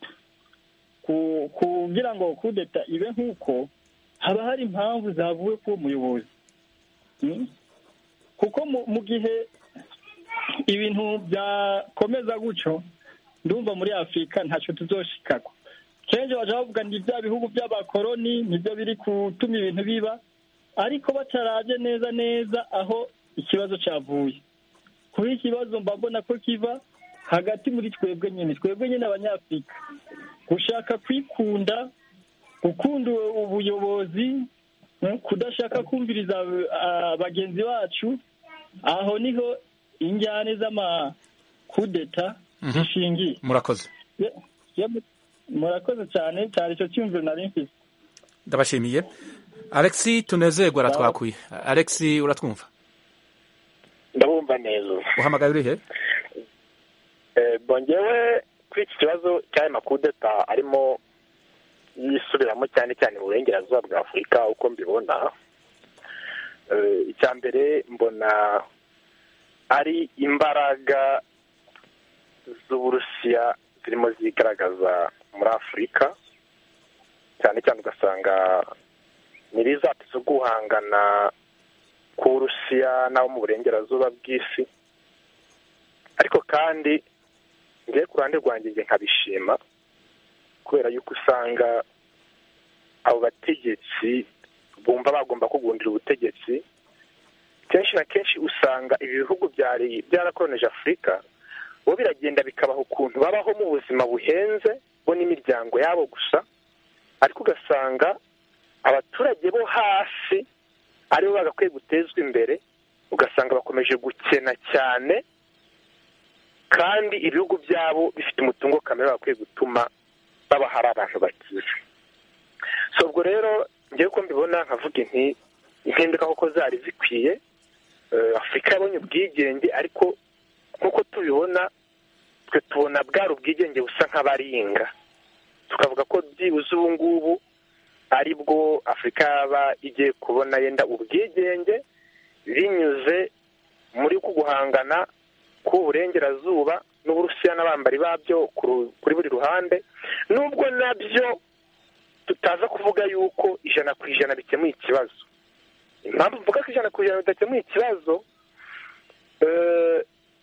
ku- kugira ngo kudeta ibe nk'uko haba hari impamvu zavuye k'uwo muyobozi Mm? kuko mu- mu gihe ibintu byakomeza gutyo ndumva muri afurika ntacyo tuzoshikako kenshi baja bavuga ni bya bihugu by'abakoroni nibyo biri gutuma ibintu biba ariko batarabye neza neza aho ikibazo cyavuye kuri ikibazo mba mbona ko kiva hagati muri twebwe nyine twebwe nyine abanyafurika gushaka kwikunda gukunda ubuyobozi mm, kudashaka kumviriza ah, bagenzi bacu aho niho injyane z'amakudeta Mhm. zishingiye murakoze Ye- ye- murakoze cyane cyari icyo cyumviro nari mfite ndabashimiye alexi tunezerwa aratwakuye alexi uratwumva ndabumva neza uhamagaye urihe Eh, bongewe kuri iki kibazo cy'aya makudeta arimo yisubiramo cyane cyane mu burengerazuba bwa afurika uko mbibona Eh, icya mbere mbona ari imbaraga z'uburusiya zirimo zigaragaza muri afurika cyane cyane ugasanga nyir'izati zo guhangana k'uburusiya n'abo mu burengerazuba bw'isi ariko kandi ngewe ku ruhande rwanjye njye nkabishima kubera yuko usanga abo bategetsi bumva bagomba kugundira ubutegetsi kenshi na kenshi usanga ibi bihugu byari byarakoronije afurika bo biragenda bikabaha ukuntu babaho mu buzima buhenze bo n'imiryango yabo gusa ariko ugasanga abaturage bo hasi aribo bagakwiye gutezwa imbere ugasanga bakomeje gukena cyane kandi ibihugu byabo bifite umutungo kamere bakwiye gutuma baba hari abantu bakize so ubwo rero ngewe uko mbibona nkavuga inti impinduka koko zari zikwiye Eh, afurika yabonye ubwigenge ariko nk'uko tubibona twe tubona bwari ubwigenge busa nk'abaringa tukavuga ko byibuze ubu ngubu ari bwo afurika yaba igiye kubona yenda ubwigenge binyuze muri ku guhangana k'uburengerazuba n'uburusiya n'abambari babyo ku ru- kuri buri ruhande nubwo nabyo tutaza kuvuga yuko ijana ku ijana bikemuye ikibazo impamvu mvuga ko ijana ku ijana bidakemuye ikibazo eh,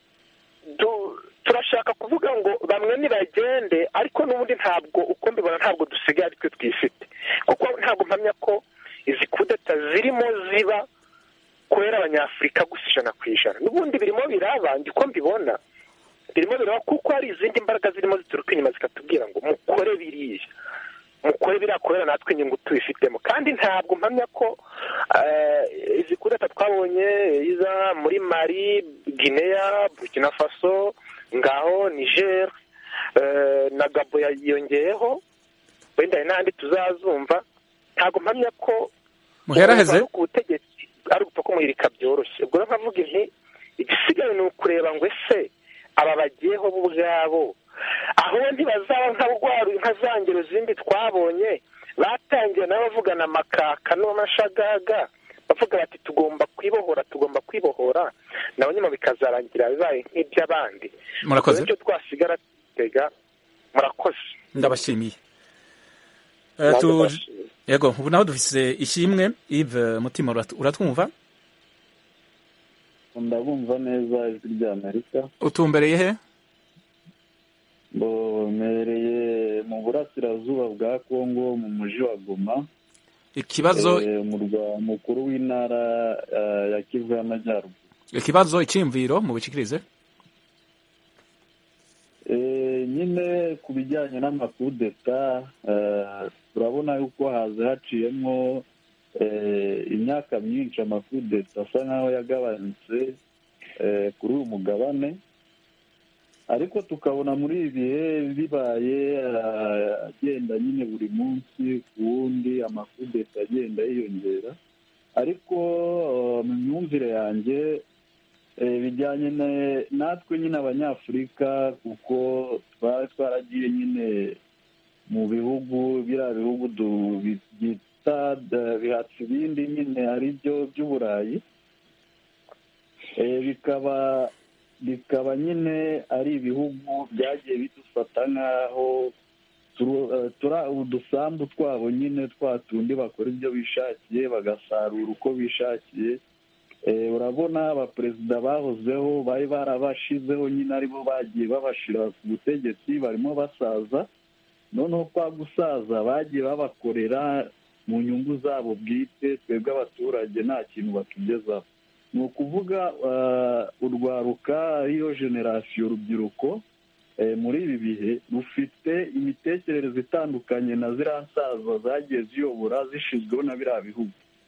du- turashaka kuvuga ngo bamwe nibagende ariko n'ubundi ntabwo uko mbibona ntabwo dusigaye ari twe twifite kuko ntabwo mpamya ko izi kudeta zirimo ziba kubera abanyafurika gusa ijana ku ijana n'ubundi birimo biraba njye uko mbibona birimo biraba kuko hari izindi mbaraga zirimo zituruka inyuma zikatubwira ngo mukore biriya mukore birakorera natwe inyungu tubifitemo kandi ntabwo mpamya ko izi kureta twabonye iza muri mari guinea burkina faso ngaho niger na gabo yiyongeyeho wenda hari n'ahandi tuzazumva ntabwo mpamya ko muheraheze ku butegetsi ari ugupfa kumuhirika byoroshye ubwo rero nkavuga inti igisigaye ni ukureba ngo ese aba bagiyeho bo ubwabo aho ntibazaba nka rwaru nka za ngero zindi twabonye batangiye nabo bavugana amakaka n'amashagaga bavuga bati tugomba kwibohora tugomba kwibohora nabo nyuma bikazarangira bibaye nk'iby'abandi murakoze nicyo twasigara tega murakoze ndabashimiye Eh, tu- yego ubu naho dufise ishimwe Yves mutima urat- uratwumva ndabumva neza ijwi rya amerika utumbereye he mbereye mu burasirazuba bwa kongo mu mujyi wa goma ikibazo Eh, umurwa mukuru w'intara eh, ya kivu y'amajyaruguru ikibazo iciyumviro mu bicikirize Eh, nyine ku bijyanye n'amakudeta eh, turabona yuko haza haciyemo eh, imyaka myinshi amakudeta asa nk'aho yagabanutse eh, kuri uyu mugabane ariko tukabona muri ibi bihe bibaye eh, agenda nyine buri munsi ku wundi amakudeta agenda yiyongera ariko eh, mu myumvire yanjye eh, bijyanye na- natwe nyine abanyafurika kuko twari twaragiye nyine mu bihugu biriya bihugu du- bi- byita da- bihatse ibindi nyine ari byo by'uburayi Eh, bikaba bikaba nyine ari ibihugu byagiye bidufata nk'aho turu- eh, tura- udusambu twabo nyine twa tundi bakora ibyo bishakiye bagasarura uko bishakiye Eh, urabona abaperezida bahozeho bari barabashizeho nyine aribo bagiye babashira ku butegetsi barimo basaza noneho kwa gusaza bagiye babakorera mu nyungu zabo bwite twebwe abaturage nta kintu batugezaho ni ukuvuga eh, urwaruka ariyo generasiyo urubyiruko eh, muri ibi bihe rufite imitekerereze itandukanye na ziriya nsaza zagiye ziyobora zishyizweho na biriya bihugu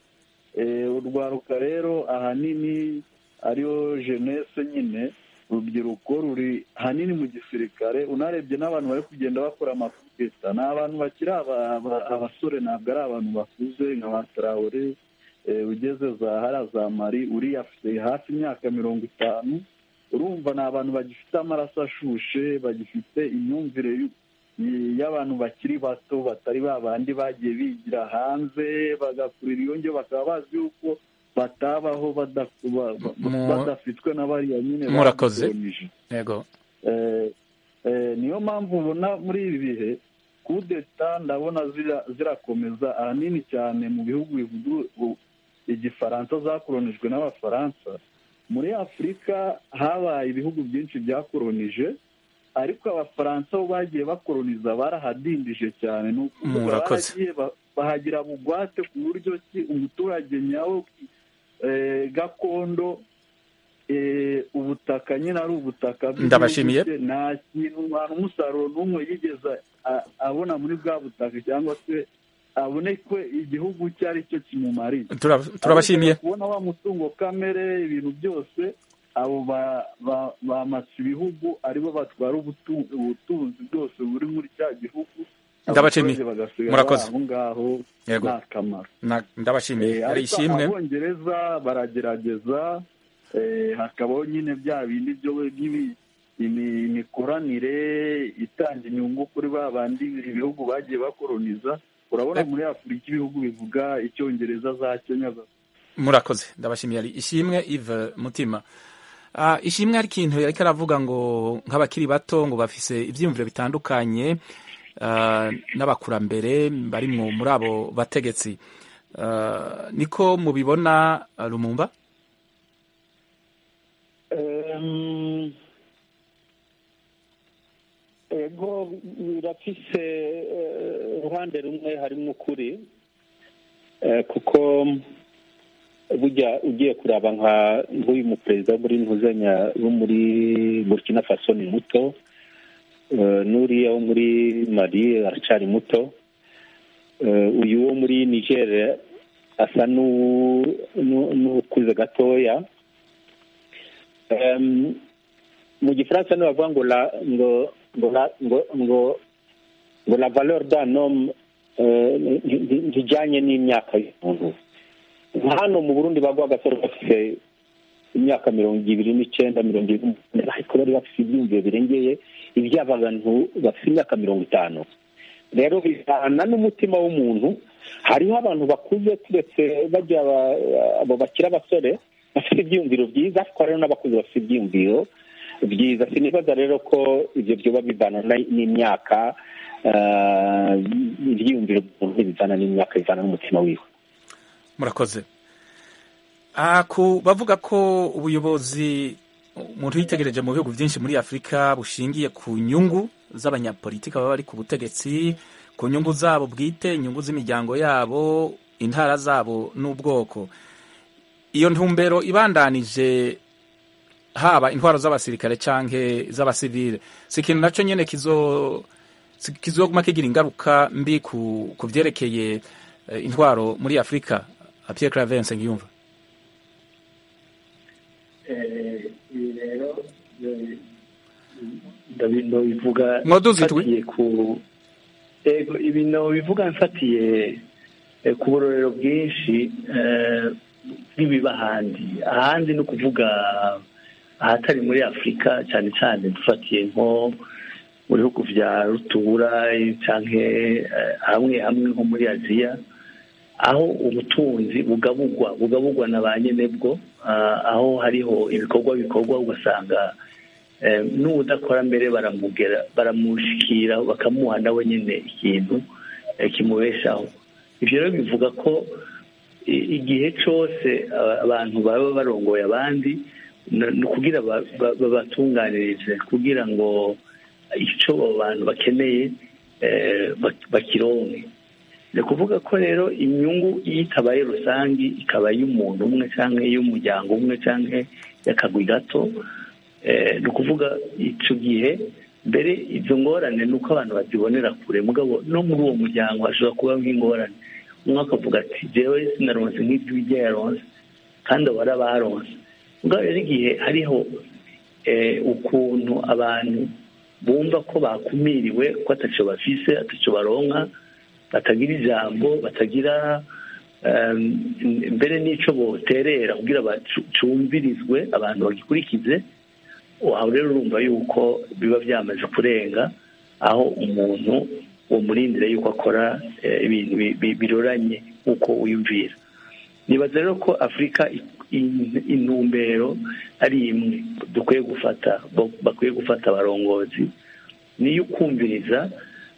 Eh, urwaruka rero ahanini ariyo jenese nyine urubyiruko ruri hanini mu gisirikare unarebye n'abantu bari kugenda bakora amakudeta ni abantu bakiri aba- aba- abasore ntabwo ari abantu bakuze nka ba tarawore eh, ugeze za hariya za mari uriya afite hafi imyaka mirongo itanu urumva ni abantu bagifite amaraso ashushe bagifite imyumvire y'u- y'abantu bakiri bato batari ba bandi bagiye bigira hanze bagakurira iyo ngyo bakaba bazi yuko batabaho bada- ba- ba- Mu- badafitwe na bariya nyine murakoze badukolonije. yego Eh, eh, niyo mpamvu ubona muri ibi bihe kudeta ndabona zira- zirakomeza ahanini cyane mu bihugu bivuga u- igifaransa zakoronijwe n'abafaransa muri afurika habaye ibihugu byinshi byakoronije ariko abafaransa bo bagiye bakoroniza barahadindije cyane ni ukuvuga Murakoze. baragiye ba- bahagira bugwate ku buryo ki umuturage nyawe eh, gakondo eh, ubutaka nyine ari ubutaka bw'igihugu Ndabashimiye. cye, nta kintu nta n'umusaruro n'umwe yigeze a- abona muri bwa butaka cyangwa se abone ko igihugu icyo ari cyo kimumariye Tura- turabashimiye Ariko kubona wa mutungo kamere ibintu byose abo ba- ba- bamatse ibihugu aribo batwara ubutu- ubutunzi bwose buri muri cya gihugu Ndabashimiye. abaturage bagasigara Murakoze. aho ngaho Yego. nta kamaro Na- ndabashimiye Eh, hari ariko ishimwe abongereza baragerageza eh, hakabaho nyine bya bindi byo by'ibi- imi- imikoranire itanga inyungu kuri ba bandi ibihugu bagiye bakoroniza urabona muri afurika ibihugu bivuga icyongereza za kenya za murakoze ndabashimiye hari ishimwe Yves mutima Ah, ishimwe hari ikintu yariko aravuga ngo nk'abakiri bato ngo bafise ivyiyumviro bitandukanye ah, n'abakurambere bari mu muri abo bategetsi Ah, niko mubibona ah, lumumba Em, ego birafise eh, uruhande rumwe harimo ukuri Eh, kuko burya ugiye kuraba nka nk'uyu muperezida wo muri ntuzanya wo muri burkina faso ni muto Eh, n'uriya wo muri mali aracari muto uyu wo muri niger asa n'ukuze gatoya mu gifaransa niyo bavuga ngo la ngo ngo la ngo ngo ngo la valeur d'un homme ntijyanye n'imyaka y'umuntu hano mu burundi bagwa agasoro bafite imyaka mirongo ibiri n'icyenda mirongo ibiri n'umunani ariko bari bafite ibyiyumviro birengeye iby'abantu bafite imyaka mirongo itanu rero bijyana n'umutima w'umuntu hariho abantu bakuze turetse bajya abo bakiri abasore bafite ibyiyumviro byiza ariko hariho n'abakuze bafite ibyiyumviro byiza sinibaza rero ko ibyo byoba bivana n'imyaka ibyiyumviro by'umuntu bizana n'imyaka bizana n'umutima wiwe murakoze bavuga ko ubuyobozi umuntu yitegereje mu bihugu byinshi muri afurika bushingiye ku nyungu z'abanyapolitiki baba bari ku butegetsi ku nyungu zabo bwite inyungu z'imiryango yabo intara zabo n'ubwoko iyo ntumbero ibandanije haba intwaro z'abasirikare cyangwa z'abasivile si ikintu nacyo nyine kizoguma kigira ingaruka mbi ku byerekeye intwaro muri afurika Pierre Clavense ngiyumva ibi rero ndabivuga mfatiye ku ego ibintu bivuga mfatiye ku burorero bwinshi bw'ibiba ahandi ahandi ni ukuvuga ahatari muri afurika cyane cyane dufatiye nko mu bihugu bya rutura cyangwa hamwe hamwe nko muri aziya aho ubutunzi bugabugwa bugabugwa na ba nyenebwo aho hariho ibikorwa bikorwa ugasanga n'udakora mbere baramugera baramushikira bakamuha nawe nyine ikintu kimubeshaho ibyo rero bivuga ko igihe cyose abantu baba barongoye abandi ni ukugira babatunganirize kugira ngo icyo abo bantu bakeneye bakironke ni ukuvuga ko rero inyungu iyo itabaye rusange ikaba iy'umuntu umwe cyangwa iy'umuryango umwe cyangwa y'akagwi gato ni ukuvuga icyo gihe mbere izo ngorane ni uko abantu bazibonera kure mugabo no muri uwo muryango hashobora kubaho nk'ingorane umwe akavuga ati jewe sinaronse nk'ibyo ujya yaronse kandi abo baronse mugabo rero igihe hariho ukuntu abantu bumva ko bakumiriwe ko atacyo bafise atacyo baronka batagira ijambo batagira mbere n'icyo boterera kugira bacumbirizwe abantu bagikurikize aho rero urumva yuko biba byamaze kurenga aho umuntu umurindira yuko akora ibintu biroranye nk'uko wiyumvira nibaza rero ko afurika intumbero ari imwe dukwiye gufata bakwiye gufata abarongozi niyo ukumviriza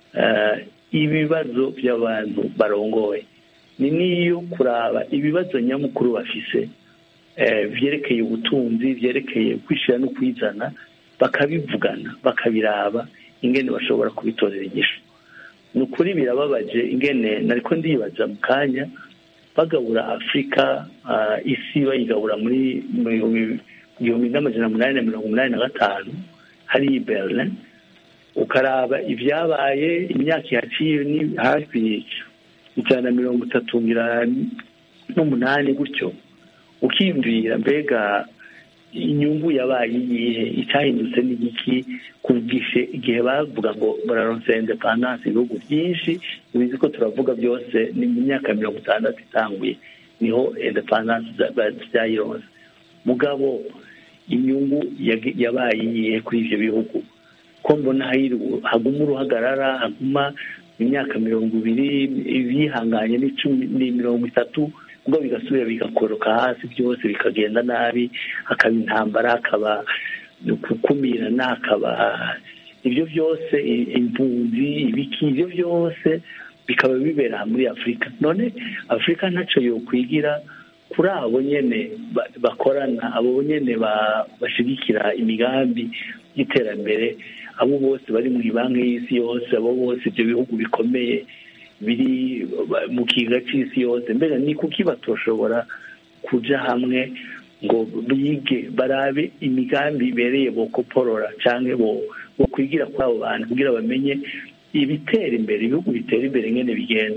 ibibazo by'abantu barongoye ni n'iyo kuraba ibibazo nyamukuru bafise byerekeye ubutunzi byerekeye kwishyira no kwizana bakabivugana bakabiraba ingene bashobora kubitorera inyishu ni ukuri birababaje ingene nariko ndibaza mu kanya bagabura afurika isi bayigabura muri igihumbi n'amajana umunani na mirongo umunani na gatanu hariya i berlin ukaraba ibyabaye imyaka ihaciye ni hafi ijana na mirongo itatu n'umunani gutyo ukiyumvira mbega inyungu yabaye iyihe icyahindutse n'igiki kugishe igihe bavuga ngo bararonse indepandanse ibihugu byinshi bizi ko turavuga byose ni mu myaka mirongo itandatu itanguye niho indepandanse byayironse mugabo inyungu yabaye iyihe kuri ibyo bihugu ko mbona haguma uruhagarara haguma imyaka mirongo ibiri bihanganye ni mirongo itatu ubwo bigasubira bigakoroka hasi byose bikagenda nabi hakaba intambara hakaba gukumirana hakaba ibyo byose impunzi ibiki ibyo byose bikaba bibera muri afurika none afurika ntacyo yokwigira kuri abo nyine bakorana abo nyine bashyigikira imigambi y'iterambere abo bose bari mu banki y'isi yose abo bose ibyo bihugu bikomeye biri mu kiga cy'isi yose mbere ni kuki batoshobora kujya hamwe ngo bige barabe imigambi ibereye bokoporora cyangwa bo kwigira kuri abo bantu kugira bamenye ibitera imbere ibihugu bitera imbere nyine bigenda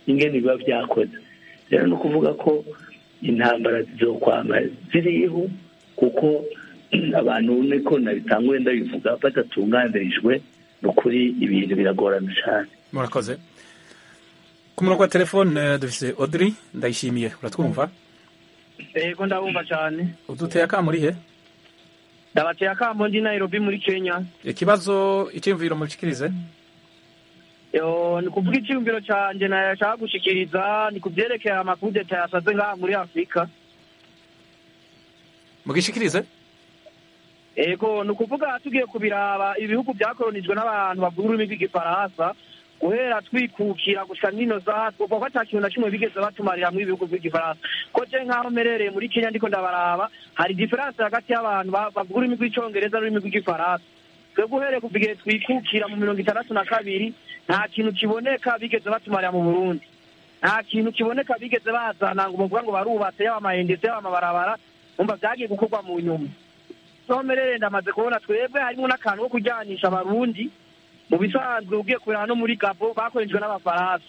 ingene biba byakoze rero ni ukuvuga ko intambara zizokwama ziriho kuko abantu niko nabitanguye ndabivuga badatunganirijwe ni ukuri ibintu biragorana cyane murakoze ku murongo wa telefone dufise Audrey ndayishimiye uratwumva yego ndabumva cyane uduteye akamuri he ndabateye akamo ndi Nairobi muri Kenya ikibazo icyumviro mushikirize yo ni kuvuga icyumviro cyanjye nashaka gushikiriza ni ku byerekeye amakudeta yasaze ngaha muri Afurika mugishikirize ego ni ukuvuga tugiye kubiraba ibihugu byakolonijwe n'abantu bavuga ururimi rw'igifaransa guhera twikukira gusa nino za kuko ata kintu na kimwe bigeze batumarira mu ibihugu by'igifaransa ko je nk'aho merereye muri Kenya ndiko ndabaraba hari diferanse hagati y'abantu bavuga ururimi rw'icongereza n'ururimi rw'igifaransa twebwe uhereye kuva igihe twikukira mu mirongo itandatu na kabiri nta kintu kiboneka bigeze batumarira mu burundi nta kintu kiboneka bigeze bazana ngo bavuga ngo barubatse yaba amahendese yaba amabarabara umva byagiye gukorwa mu nyuma noneho merere ndamaze kubona twebwe harimo n'akantu ko kujyanisha abarundi mu bisanzwe ugiye kureba no muri gabo bakoreshejwe n'abafaransa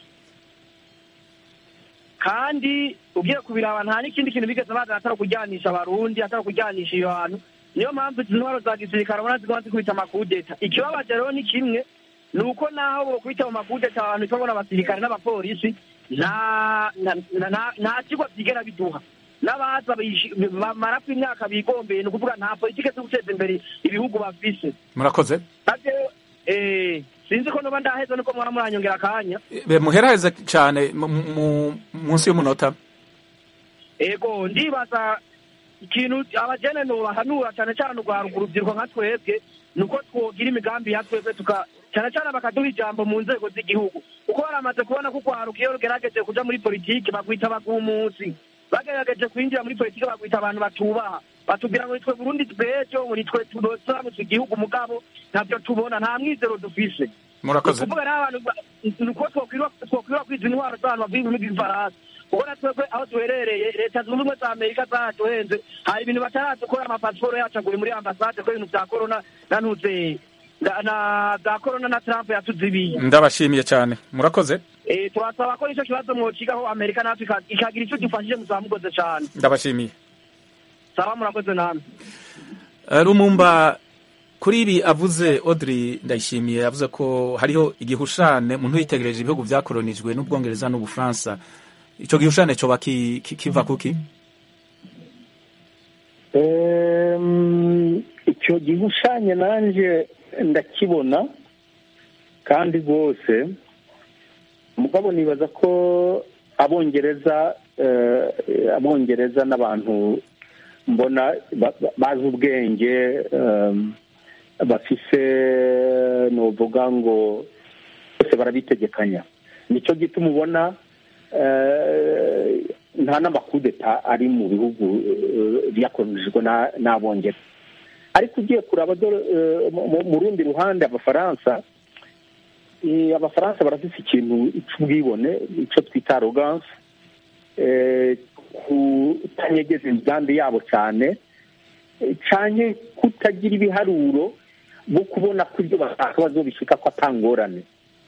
kandi ugiye kubiraba nta n'ikindi kintu bigeze bazana atari ukujyanisha abarundi atari ukujyanisha iyo hantu niyo mpamvu izi ntwaro za gisirikare ubona zigomba zikubita amakudeta ikibabaje rero ni kimwe ni uko naho bokubita mu makudeta abantu tubona abasirikare n'abapolisi nta nta kigo byigera biduha n'abaza bamara ku imyaka bigombeye ni ukuvuga nta politike zo guteza imbere ibihugu bafise murakoze sinzi ko nuba ndaheza nuko mwara muranyongera akanya muheraheze cyane munsi y'umunota ego ndibaza ikintu abajene nobahanura cyane cyane urwaruka urubyiruko nka twebwe ni uko twogira imigambi ya twebwe tuka cyane cyane bakaduha ijambo mu nzego z'igihugu kuko baramaze kubona ko urwaruka iyo rugerageje kuja muri politiki bagwita bagumuzi bagerageje kwinjira muri politiki bagwita abantu batubaha batubwira ngo nitwe burundi bw'ejo ngo nitwe turamutse igihugu mugabo ntabyo tubona nta mwizero dufise murakoze kuvuga rero abantu ni uko twokwiriwa kwiza intwaro z'abantu bavuga ururimi rw'igifaransa kuko na twebwe aho duherereye leta zunze ubumwe za amerika zaratuhenze hari ibintu bataradukora amapasiporo yacu aguye muri ambasade ko ibintu bya korona na ntuze na bya korona na trump yatuzibiye ndabashimiye cyane murakoze turasaba ko nicyo kibazo mwocigaho amerika natwe ikagira icyo gifashije muzaba mukoze cyane ndabashimiye saba murakoze namwe rumumba kuri ibi avuze Audrey ndayishimiye yavuze ko hariho igihushane umuntu yitegereje ibihugu byakolonijwe n'ubwongereza n'ubufaransa icyo gihushane cyoba kiva kuki icyo gihushanye nanjye ndakibona kandi rwose mugabo nibaza ko abongereza abongereza n'abantu mbona bazi ubwenge bafise nuvuga ngo bose barabitegekanya nicyo gituma ubona nta n'amakudeta ari mu bihugu byakoronijwe n'abongereza ariko ugiye kuraba mu rundi ruhande abafaransa abafaransa barafite ikintu cy'ubwibone icyo twita aroganse kutanyegeza imigambi yabo cyane cyane kutagira ibiharuro bwo kubona ko ibyo bashaka bazobishika ko atangorane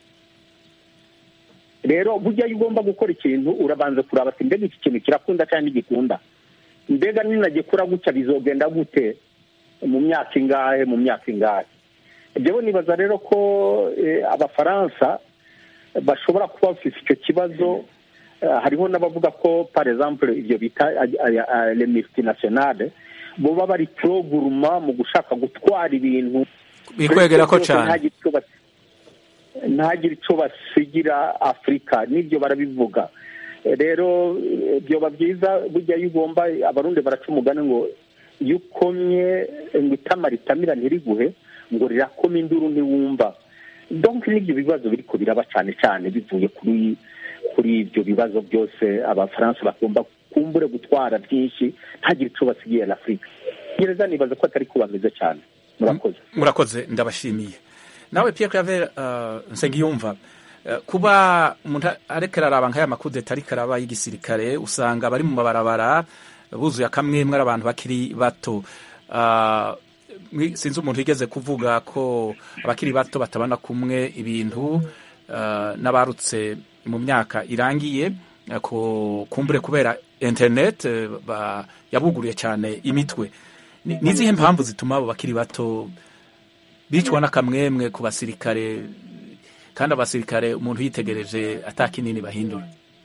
rero burya iyo ugomba gukora ikintu urabanza kuraba ati mbega iki kintu kirakunda cyangwa ntigikunda mbega ninagikora gutya bizogenda gute mu myaka ingahe mu myaka ingahe ibyo nibaza rero ko abafaransa bashobora kuba bafite icyo kibazo hariho n'abavuga ko par exemple ibyo bita le multinationale boba bari poroguruma mu gushaka gutwara ibintu bikwegera ko cyane ntagire icyo basigira afurika n'ibyo barabivuga rero byoba byiza burya iyo ugomba abarundi baraca umugani ngo iyo ukomye ngo itama ritamira ntiriguhe ngo rirakoma induru ntiwumva donke n'ibyo bibazo biri ko biraba cyane cyane bivuye kuri kuri ibyo bibazo byose abafaransa bagomba kumbure gutwara byinshi ntagire icyo basigiye na afurika gereza nibaza ko atari ko bameze cyane murakoze murakoze ndabashimiye nawe Pierre Claver nsengiyumva kuba umuntu ariko araraba nk'aya makudeta ariko araba y'igisirikare usanga bari mu mabarabara buzuye akamwemwe ari abantu bakiri bato sinzi umuntu wigeze kuvuga ko abakiri bato batabona kumwe ibintu n'abarutse mu myaka irangiye ko kumbure kubera internet yabuguruye cyane imitwe ni izihe mpamvu zituma abo bakiri bato bicwa n'akamwemwe ku basirikare kandi abasirikare umuntu yitegereje atakinini bahindura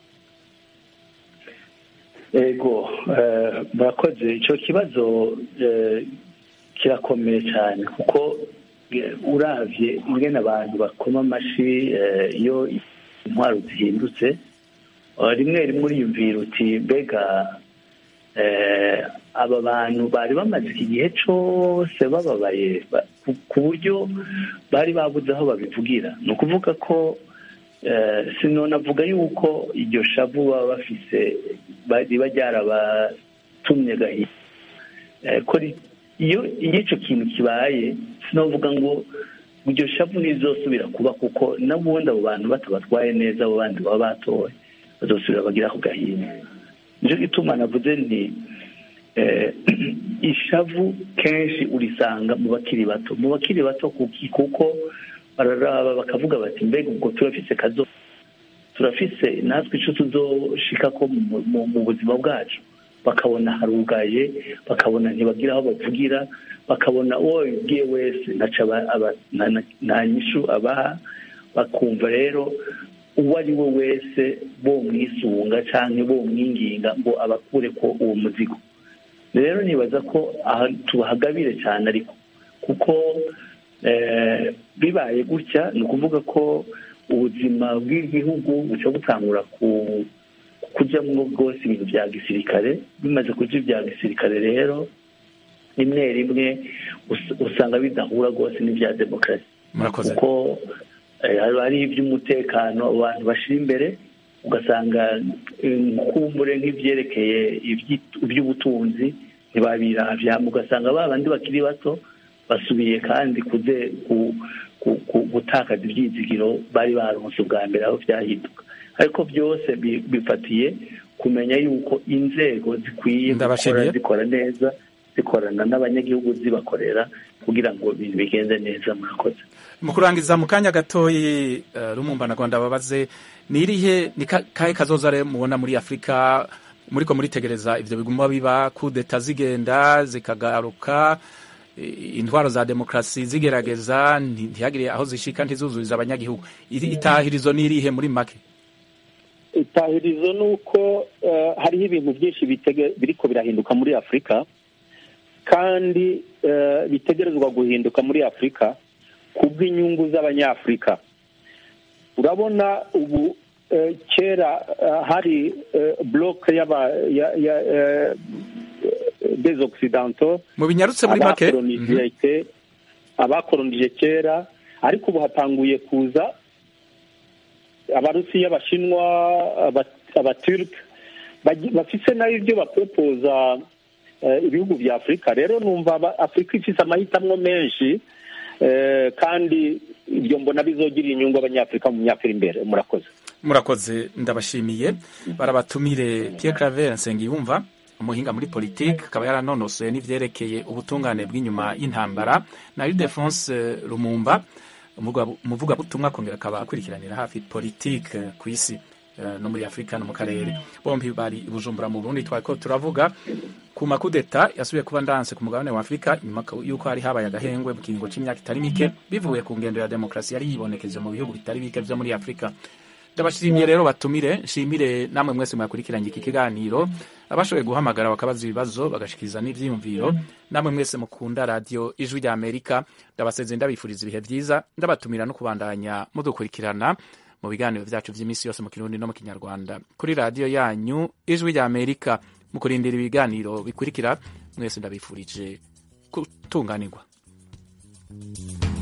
ego murakoze icyo kibazo kirakomeye cyane kuko uravye ingene abantu bakoma amashi iyo intwaro zihindutse rimwe rimwe uriyumvira uti mbega aba bantu bari bamaze iki gihe cyose bababaye ku buryo bari babuze aho babivugira ni ukuvuga ko sinonavuga yuko iryo shavu baba bafise riba ryarabatumye gahinda ko iyo icyo kintu kibaye sinavuga ngo iryo shavu ntizosubira kuba kuko n'ubundi abo bantu batabatwaye neza abo bandi baba batoye bazosubira bagira ako gahinda nicyo gituma navuze nti ishavu kenshi urisanga mu bakiri bato mu bakiri bato kuko bararaba bakavuga bati mbega ubwo turafise kazo turafise natwe icyo tuzoshika ko mu buzima bwacu bakabona harugaye bakabona ntibagira aho bavugira bakabona uwo babibwiye wese nta nyishu abaha bakumva rero uwo ari we wese bo mwisunga cyangwa bo mwinginga ngo abakure ko uwo muzigo rero nibaza ko tubahagabire cyane ariko kuko bibaye gutya ni ukuvuga ko ubuzima bw'igihugu buca butangura kujyamo bwose ibintu bya gisirikare bimaze kujya ibya gisirikare rero rimwe rimwe usanga bidahura rwose n'ibya demokarasi kuko hari iby'umutekano abantu bashyira imbere ugasanga kumbure nk'ibyerekeye iby'ubutunzi ntibabirabya ugasanga ba bandi bakiri bato basubiye kandi gutakaza ibyizigiro bari baronse ubwa mbere aho byahinduka ariko byose bifatiye kumenya yuko inzego zikwiye gukora zikora neza zikorana n'abanyagihugu zibakorera kugira ngo ibintu bigenze neza murakoze mu kurangiza mu kanya gatoyi rumumba na rwanda babaze ni irihe ni kahe kazoza rero mubona muri afurika muriko muritegereza ivyo biguma biba kudeta zigenda zikagaruka intwaro za demokarasi zigerageza ntihagire aho zishika ntizuzuriza abanyagihugu itahirizo ni irihe muri make itahirizo ni uko hariho ibintu byinshi biriko birahinduka muri afurika kandi bitegerezwa guhinduka muri afurika kubw'inyungu z'abanyafurika urabona ubu kera hari buroke des occidentaux mu binyarutse muri make abakoronije kera ariko ubu hatanguye kuza abarusiya abashinwa abaturike bafise nayo ibyo bapropoza ibihugu bya afurika rero numva afurika ifite amahitamo menshi kandi ibyo mbona bizogirira inyungu abanyafurika mu myaka iri imbere murakoze murakoze ndabashimiye barabatumire Pierre Claver Nsengiyumva umuhinga muri politiki akaba yaranonosoye n'ivyerekeye ubutungane bw'inyuma y'intambara na Ildefonse Lumumba umuvugabutumwa akongera akaba akurikiranira hafi politiki ku isi no muri afurika no mu karere bombi bari i bujumbura mu burundi twariko turavuga ku makudeta yasubiye kuba ndanse ku mugabane wa afurika nyuma y'uko hari habaye agahengwe mu kiringo c'imyaka itari mike bivuye ku ngendo ya demokarasi yari yibonekeje mu bihugu bitari bike vyo muri afurika ndabashimiye rero batumire nshimire namwe mwese mwakurikiranye iki kiganiro abashoboye guhamagara bakabaza ibibazo bagashikiriza n'ivyiyumviro namwe mwese mukunda radiyo ijwi rya amerika ndabaseze ndabifuriza ibihe vyiza ndabatumira no kubandanya mudukurikirana mu biganiro vyacu vy'iminsi yose mu kirundi no mu kinyarwanda kuri radiyo yanyu ijwi rya amerika mu kurindira ibiganiro bikurikira mwese ndabifurije gutunganirwa